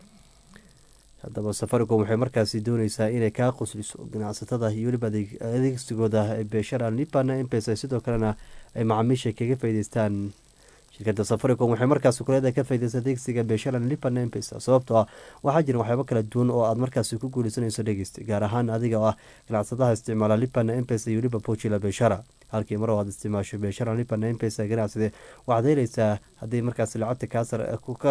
haddaba safaricom waxay markaasi dooneysaa inay kaa qusliso ganacsatada iyo weliba adeegsigooda beeshara lipana mpesa sidoo kalena ay macaamiisha kaga faa'ideystaan shirkadda safaricom waxay markaasi kuleedahay ka faydaysa adeegsiga beesharan lipan mpesa sababtoo ah waxaa jira waxyaabo kala duwan oo aad markaasi ku guuleysanayso dhegeysta gaar ahaan adiga oo ah ganacsadaha isticmaala lipan mpesa iyo lipa pochila beeshara halkii mar oo aad isticmaasho beeshara lipan mpesa ganacsade waxaad helaysaa haddii markaasi lacagta kaasar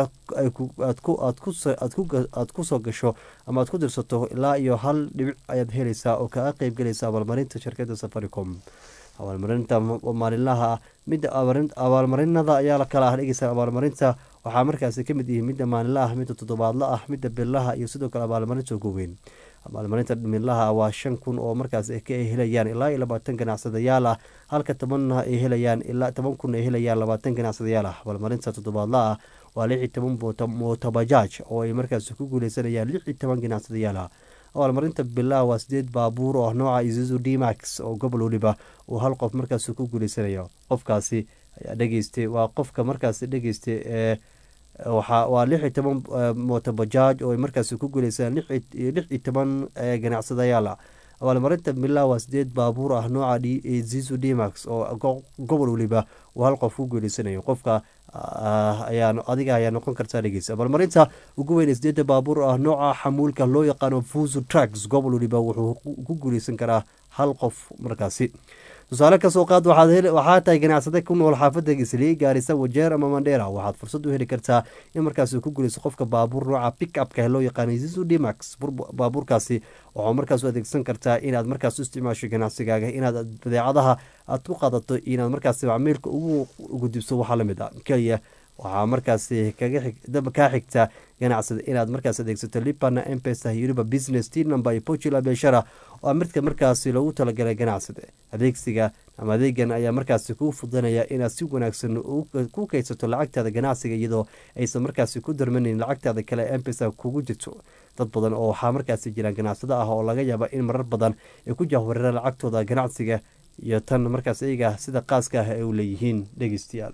aad ku soo gasho ama aad ku dirsato ilaa iyo hal dhibic ayaad helaysaa oo kaga qeybgelaysa abaalmarinta shirkadda safaricom abaalmarinta maalinlaha ah midda abaalmarinada ayaa kala ah dhegeysa abaalmarinta waxaa markaasi kamid yihiin midda maalinla ah midda toddobaadla ah midda billaha iyo sidoo kale abaalmarinta ugu weyn abaalmarinta midlaha waa shan kun oo markaas ka helayaan ilaa iyo labaatan ganacsadayaal ah halka tobanna ay helayaan ilaa toban kun ay helayaan labaatan ganacsadayaal ah abaalmarinta toddobaadla ah waa lix iyo toban mootabajaaj oo ay markaas ku guuleysanayaan lix iyo toban ganacsadayaal ah abaalmarinta bilaha waa sideed baabuur oo nooca izuzu dmax oo gobol waliba uu hal qof markaas ku guuleysanayo qofkaasi ayaa dhegeystay waa qofka markaas dhegeystay ee waa lix iyo toban mootobajaaj oo ay markaas ku guuleysaan lix iyo toban ganacsadayaal ah abaalmarinta bilaha waa sideed baabuur ah nooca zizu dmax oo gobol waliba uu hal qof ku guuleysanayo qofka adiga ayaa noqon kartaa dhegeysa abaalmarinta ugu weyn sideeda baabuur ah nooca xamuulka loo yaqaano fuzu tracks gobol waliba wuxuu ku guuleysan karaa hal qof markaasi tusaale kasoo qaad waxaa tahay ganacsade ku nool xaafada islii gaarisa wajeer ama mandheera waxaad fursad u heli kartaa in markaas ku guuleyso qofka baabuur nooca pick upka loo yaqaano zizu dmax baabuurkaasi waxaa markaas u adeegsan kartaa inaad markaas u isticmaasho ganacsigaaga inaad badeecadaha aad ku qaadato inaad markaas macmiilka ugu gudubso waxaa lamid a keliya waxaa markaasi kaa xigta ganacsada inaad markaas adeegsato lipana mpesa iyo weliba business t number iyo pochula beeshara oo midka markaasi loogu talagalay ganacsada adeegsiga ama adeegan ayaa markaasi kuu fudanaya inaad si wanaagsan ku kaydsato lacagtaada ganacsiga iyadoo aysan markaasi ku darmaneyn lacagtaada kale mpesa kugu jirto dad badan oo waxaa markaasi jiraan ganacsado ah oo laga yaaba in marar badan ay ku jahwareeraan lacagtooda ganacsiga iyo tan markaas iyaga sida qaaska ah ay u leeyihiin dhegeystayaal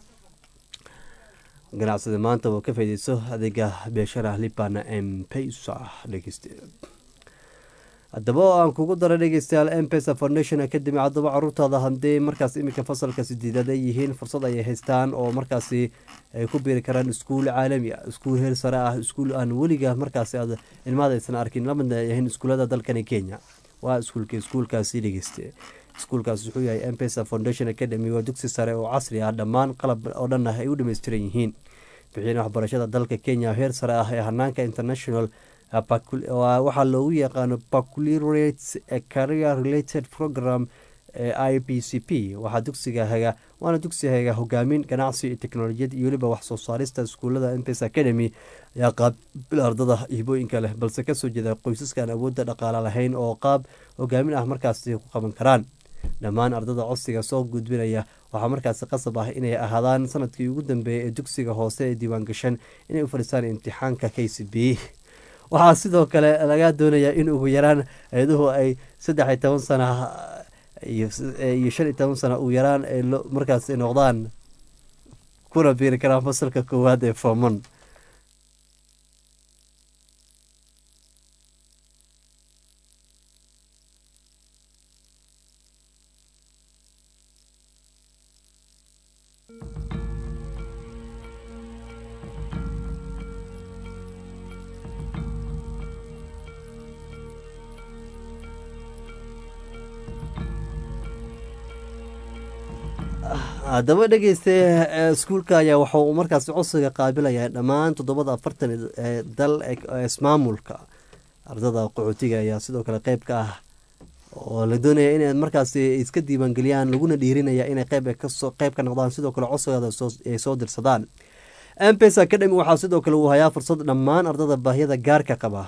ganacsada maanta oo ka faydeyso adeega beeshara lipana mpesa dhegeyste haddaba oo aan kugu dara dhegeystayaal mpesa foundation academy haddaba caruurtaada haddii markaas iminka fasalka sideedaad ay yihiin fursad ayay haystaan oo markaasi ay ku biiri karaan iskuul caalami ah iskuul heer sare ah iskuul aan weliga markaasi aad ilmaada aysan arkin lamidna ay ahayn iskuullada dalkani kenya waa iskuulka iskuulkaasi dhegeyste iskuulkaas wuxuu yahay mpesa foundation academy waa dugsi sare oo casri ah dhammaan qalab oo dhan ah ay u dhameystiran yihiin bixin waxbarashada dalka kenya heer sare ah ee hanaanka international waxaa loogu yaqaano baculirates career related program i p c p waxaa dugsiga haga waana dugsi haga hogaamin ganacsi iyo teknolojiyad iyo weliba wax soo saarista iskuulada mpes academy ayaa qaabil ardada hibooyinka leh balse kasoo jeeda qoysaskaan awoodda dhaqaale lahayn oo qaab hogaamin ah markaasi ku qaban karaan dhammaan ardada codsiga soo gudbinaya waxaa markaasi qasab ah inay ahaadaan sanadkii ugu dambeeyay ee dugsiga hoose ee diiwaangashan inay u fadhiistaan imtixaanka k c b waxaa sidoo kale laga doonayaa in ugu yaraan eeduhu ay saddex iyo toban sana iyo shan iyo toban sana ugu yaraan ay markaas noqdaan kuna biiri karaan fasalka koowaad ee foomon haddaba dhegeysta iskuulka ayaa waxa uu markaasi codsiga qaabilayaa dhammaan toddobada afartan ee dal ismaamulka ardada qaxootiga ayaa sidoo kale qeyb ka ah oo la doonaya inay markaasi iska diiwaangeliyaan laguna dhiirinaya inay qeyb qeyb ka noqdaan sidoo kale codsigooda ay soo dirsadaan mpes academy waxaa sidoo kale uu hayaa fursad dhammaan ardada baahiyada gaarka qaba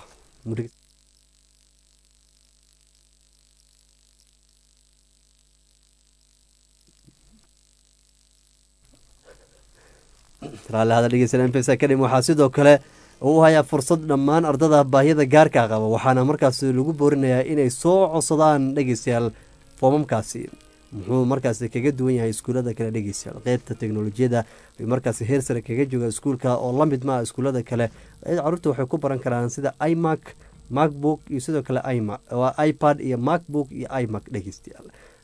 raallihada dhegeysan mpes academy waxaa sidoo kale uu hayaa fursad dhammaan ardada baahiyada gaarka qaba waxaana markaasi lagu boorinayaa inay soo codsadaan dhegeystayaal foomamkaasi muxuu markaasi kaga duwan yahay iskuullada kale dhegeystayaal qeybta teknolojiyada ay markaasi heer sare kaga jooga iskuulka oo la mid maa iskuullada kale caruurta waxay ku baran karaan sida imac macbook iyo sidoo kale ipad iyo macbook iyo imac dhegeystayaal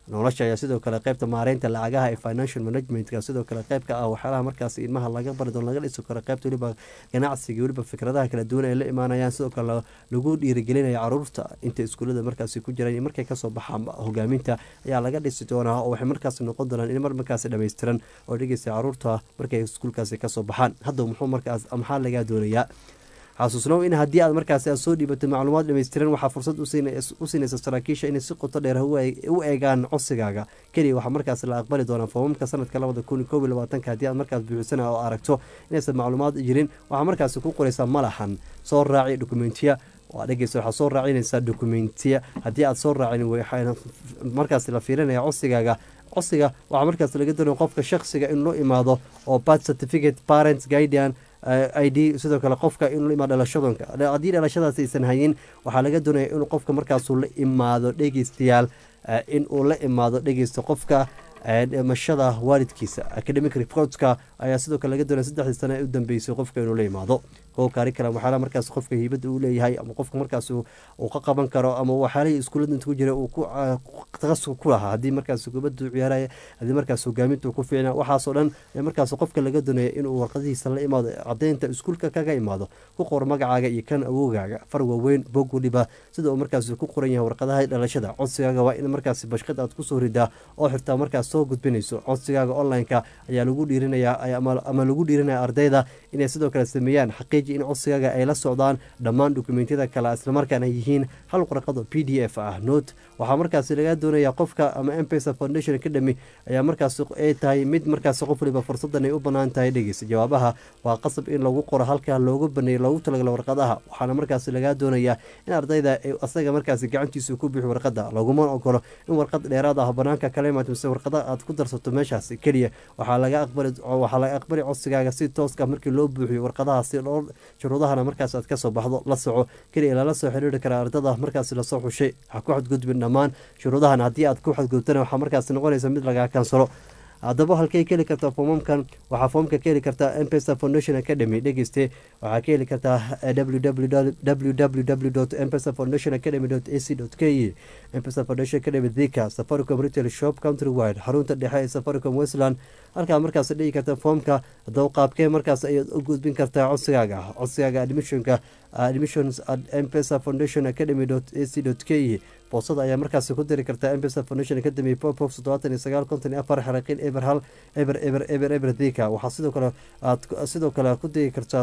nolosha ayaa sidoo kale qeybta maareynta lacagaha ee financial managementka sidoo kale qeyb ka ah waxyaalaha markaas ilmaha laga bari doono laga dhisi karo qeybta weliba ganacsiga weliba fikradaha kala duwan ay la imaanayaan sidoo kale lagu dhiirigelinaya caruurta inta iskuullada markaasi ku jiraan markay kasoo baxaan hogaaminta ayaa laga dhisi doonaa oo waxay markaasi noqon doonaan in mar markaasi dhammaystiran oo dhegeysta caruurta markay iskuulkaasi kasoo baxaan hadda muxuu markaas maxaa lagaa doonayaa xasuusnow in haddii aad markaasi aad soo dhiibato macluumaad dhammaystiran waxaa fursad u siinaysa saraakiisha inay si qoto dheer u eegaan codsigaaga keliya waxaa markaas la aqbali doonaa foomamka sanadka labada kun koob iyo labaatanka haddii aad markaas buuxisana oo aragto inaysan macluumaad jirin waxaa markaasi ku qoraysaa malaxan soo raaci dokumentiya waa dhegeysa waxaad soo raacinaysaa dokumentiya haddii aad soo raacin waxayna markaas la fiirinaya codsigaaga codsiga waxaa markaas laga doonaya qofka shaksiga in loo imaado oo birth certificate parents guardian i d sidoo kale qofka inuu la imaado dhalashadonka haddii dhalashadaas aysan hayin waxaa laga doonaya inuu qofka markaasuu la imaado dhegeystayaal in uu la imaado dhegeysta qofka dhimashada waalidkiisa academic reportska ayaa sidoo kale laga doonaya saddexdii sane ee u dambeysay qofka inuu la imaado kow kaarikalam waxyaalaha markaas qofka hiibadda uu leeyahay ama qofka markaas uu ka qaban karo ama waxyaalihii iskuullada inta ku jira uu taqasuk ku lahaa haddii markaas kubaddu ciyaaraya haddii markaas hogaaminta uu ku fiicna waxaasoo dhan markaas qofka laga doonaya inuu warqadihiisa la imaado caddeynta iskuulka kaga imaado ku qor magacaaga iyo kan awogaaga far waaweyn bog waliba sida uu markaas ku qoran yahay warqadaha dhalashada codsigaaga waa in markaas bashqad aad kusoo ridaa oo xirtaa markaas soo gudbinayso codsigaaga online-ka ayaa lagu dhiirinayaa ama lagu dhiirinaya ardayda inay sidoo kale sameeyaan xaqiij in codsigaaga ay la socdaan dhammaan dokumentiyada kale islamarkaana yihiin hal warqado p d f ah note waxaa markaas laga doonaya qofka ama mpesa foundation academy ayaa markaas ay tahay mid markaas qof waliba fursadan ay u banaan tahay dhegeysa jawaabaha waa qasab in lagu qoro halka loogu baneeyo loogu talagalo warqadaha waxaana markaas lagaa doonayaa in ardayda asaga markaas gacantiisa ku bixi warqada laguma ogolo in warqad dheeraad ah banaanka kala imaad mise warqada aad ku darsato meeshaas keliya waxaa laga aqbali waxaa laga aqbali codsigaaga si tooska markii loo buuxiyo warqadaha si loo shuruudahana markaas aad kasoo baxdo la soco keliya lala soo xiriiri karaa ardada markaas lasoo xushay ha ku xadgudbin dhammaan shuruudahan haddii aad ku xadgudbtana waxaa markaas noqonaysa mid lagaa kansalo haddaba halkay ka heli kartaa foomamkan waxaa foomka ka heli kartaa mpesa foundation academy dhegeyste waxaa ka heli kartaa www mpesa foundation academy ac k mpesa foundation academy thika safaricom retail shop country wide xarunta dhexe ee safaricom westland halkaa markaas dhigi karta foomka haddaba qaabkee markaas ayaad u gudbin kartaa codsigaaga codsigaaga admissionka admissions at mpesa foundation academy ac k boosada ayaa markaasi ku diri kartaa mpesa foundation academy popof toddobaatan iyo sagaal konton iyo afar xaraqiin eber hal eber eber eber eber thika waxaa sidoo kale aad sidoo kale ku diri kartaa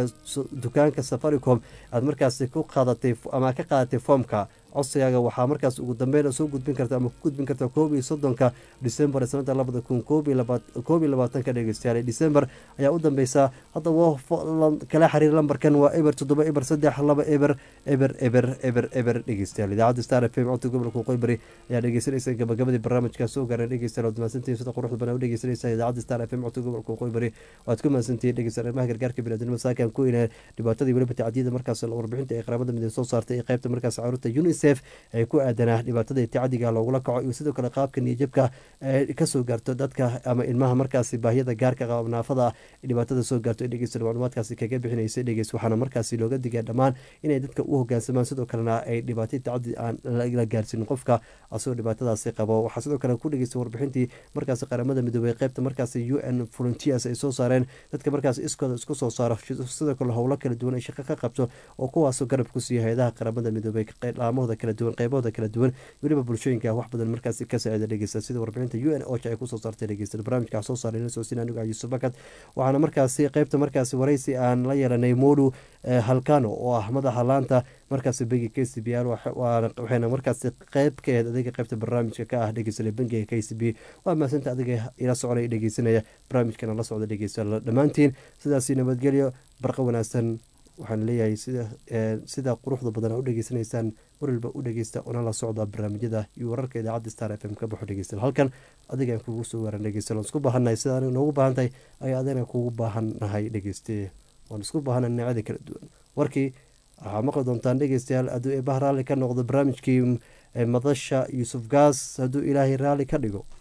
dukaanka safaricom aad markaasi ku qaadatay ama ka qaadatay foomka codsigaaga waxaa markaas ugu dambeyn soo gudbin karta ama ku gudbin karta koob iyo soddonka december sanada labada kun koob iyo labaatanka dhegeystayaal december ayaa u dambeysa haddaba kala xiriir lambarkan waa eber toddoba eber saddex laba eber eber eber eber eber dhegeystayaal idaacadda star f m codka gobolka qoybari ayaa dhegeysanaysa gabagabadii barnaamijkaas soo gaaran dhegeystayaal waad mahadsantihiin sida quruxda badan u dhegeysanaysa idaacadda star f m codka gobolka qoybari waad ku mahadsantihiin dhegeystayaal arrimaha gargaarka biniadamada saakan ku inaa dhibaatadii weliba tacdiyada markaas warbixinta ee qaramada midoobe soo saartay ee qaybta markaas caruurta unicef ee ku aadanaa dhibaatada tacadiga loogula kaco iyo sidoo kale qaabka niyajabka ee kasoo gaarto dadka ama ilmaha markaasi baahiyada gaarka qaba naafada ah dhibaatada soo gaarto ee dhegeysta macluumaadkaasi kaga bixinaysa dhegeys waxaana markaasi looga digaa dhammaan inay dadka u hogaansamaan sidoo kalena ay dhibaato tacadi aan la gaarsiinin qofka asagoo dhibaatadaasi qabo waxaa sidoo kale ku dhegeysta warbixintii markaasi qaramada midoobey qaybta markaasi u n volunteers ay soo saareen dadka markaasi iskooda isku soo saaro sidoo kale howlo kala duwan ay shaqo ka qabto oo kuwaasoo garab ku siiya hay-adaha qaramada midoobey dhaamahooda kala duwan qeybahooda kala duwan weliba bulshooyinka wax badan markaasi ka saacida dhegeysta sida warbixinta u n ocha ay kusoo saartay dhegeysta barnaamijka soo saaray ina soosin anigu yuusuf bakad waxaana markaasi qeybta markaasi waraysi aan la yeelanay modu halkano oo ah madaxa laanta markaasi bangiga k c b r waxayna markaasi qeyb ka aheyd adiga qeybta barnaamijka ka ah dhegeysana bangiga k c b waa maasanta adiga ila soconaya dhegeysanaya barnaamijkana la socda dhegeysta dhammaantiin sidaasi nabadgelyo barqa wanaagsan waxaan leeyahay sida quruxda badan u dhegeysanaysaan marwalba u dhegeysta una la socda barnaamijyada iyo wararka idaacadda star f m ka baxo dhegeysta halkan adigaan kugu soo waaran dhegeysta waan isku baahannahay sida aniga noogu baahan tahay ayaa adina kugu baahannahay dhegeyste waan isku baahannahay dhinacyada kala duwan warkii waxaa maqli doontaan dhegeystayaal hadduu eebaha raalli ka noqdo barnaamijkii madasha yuusuf gaas hadduu ilaahay raalli ka dhigo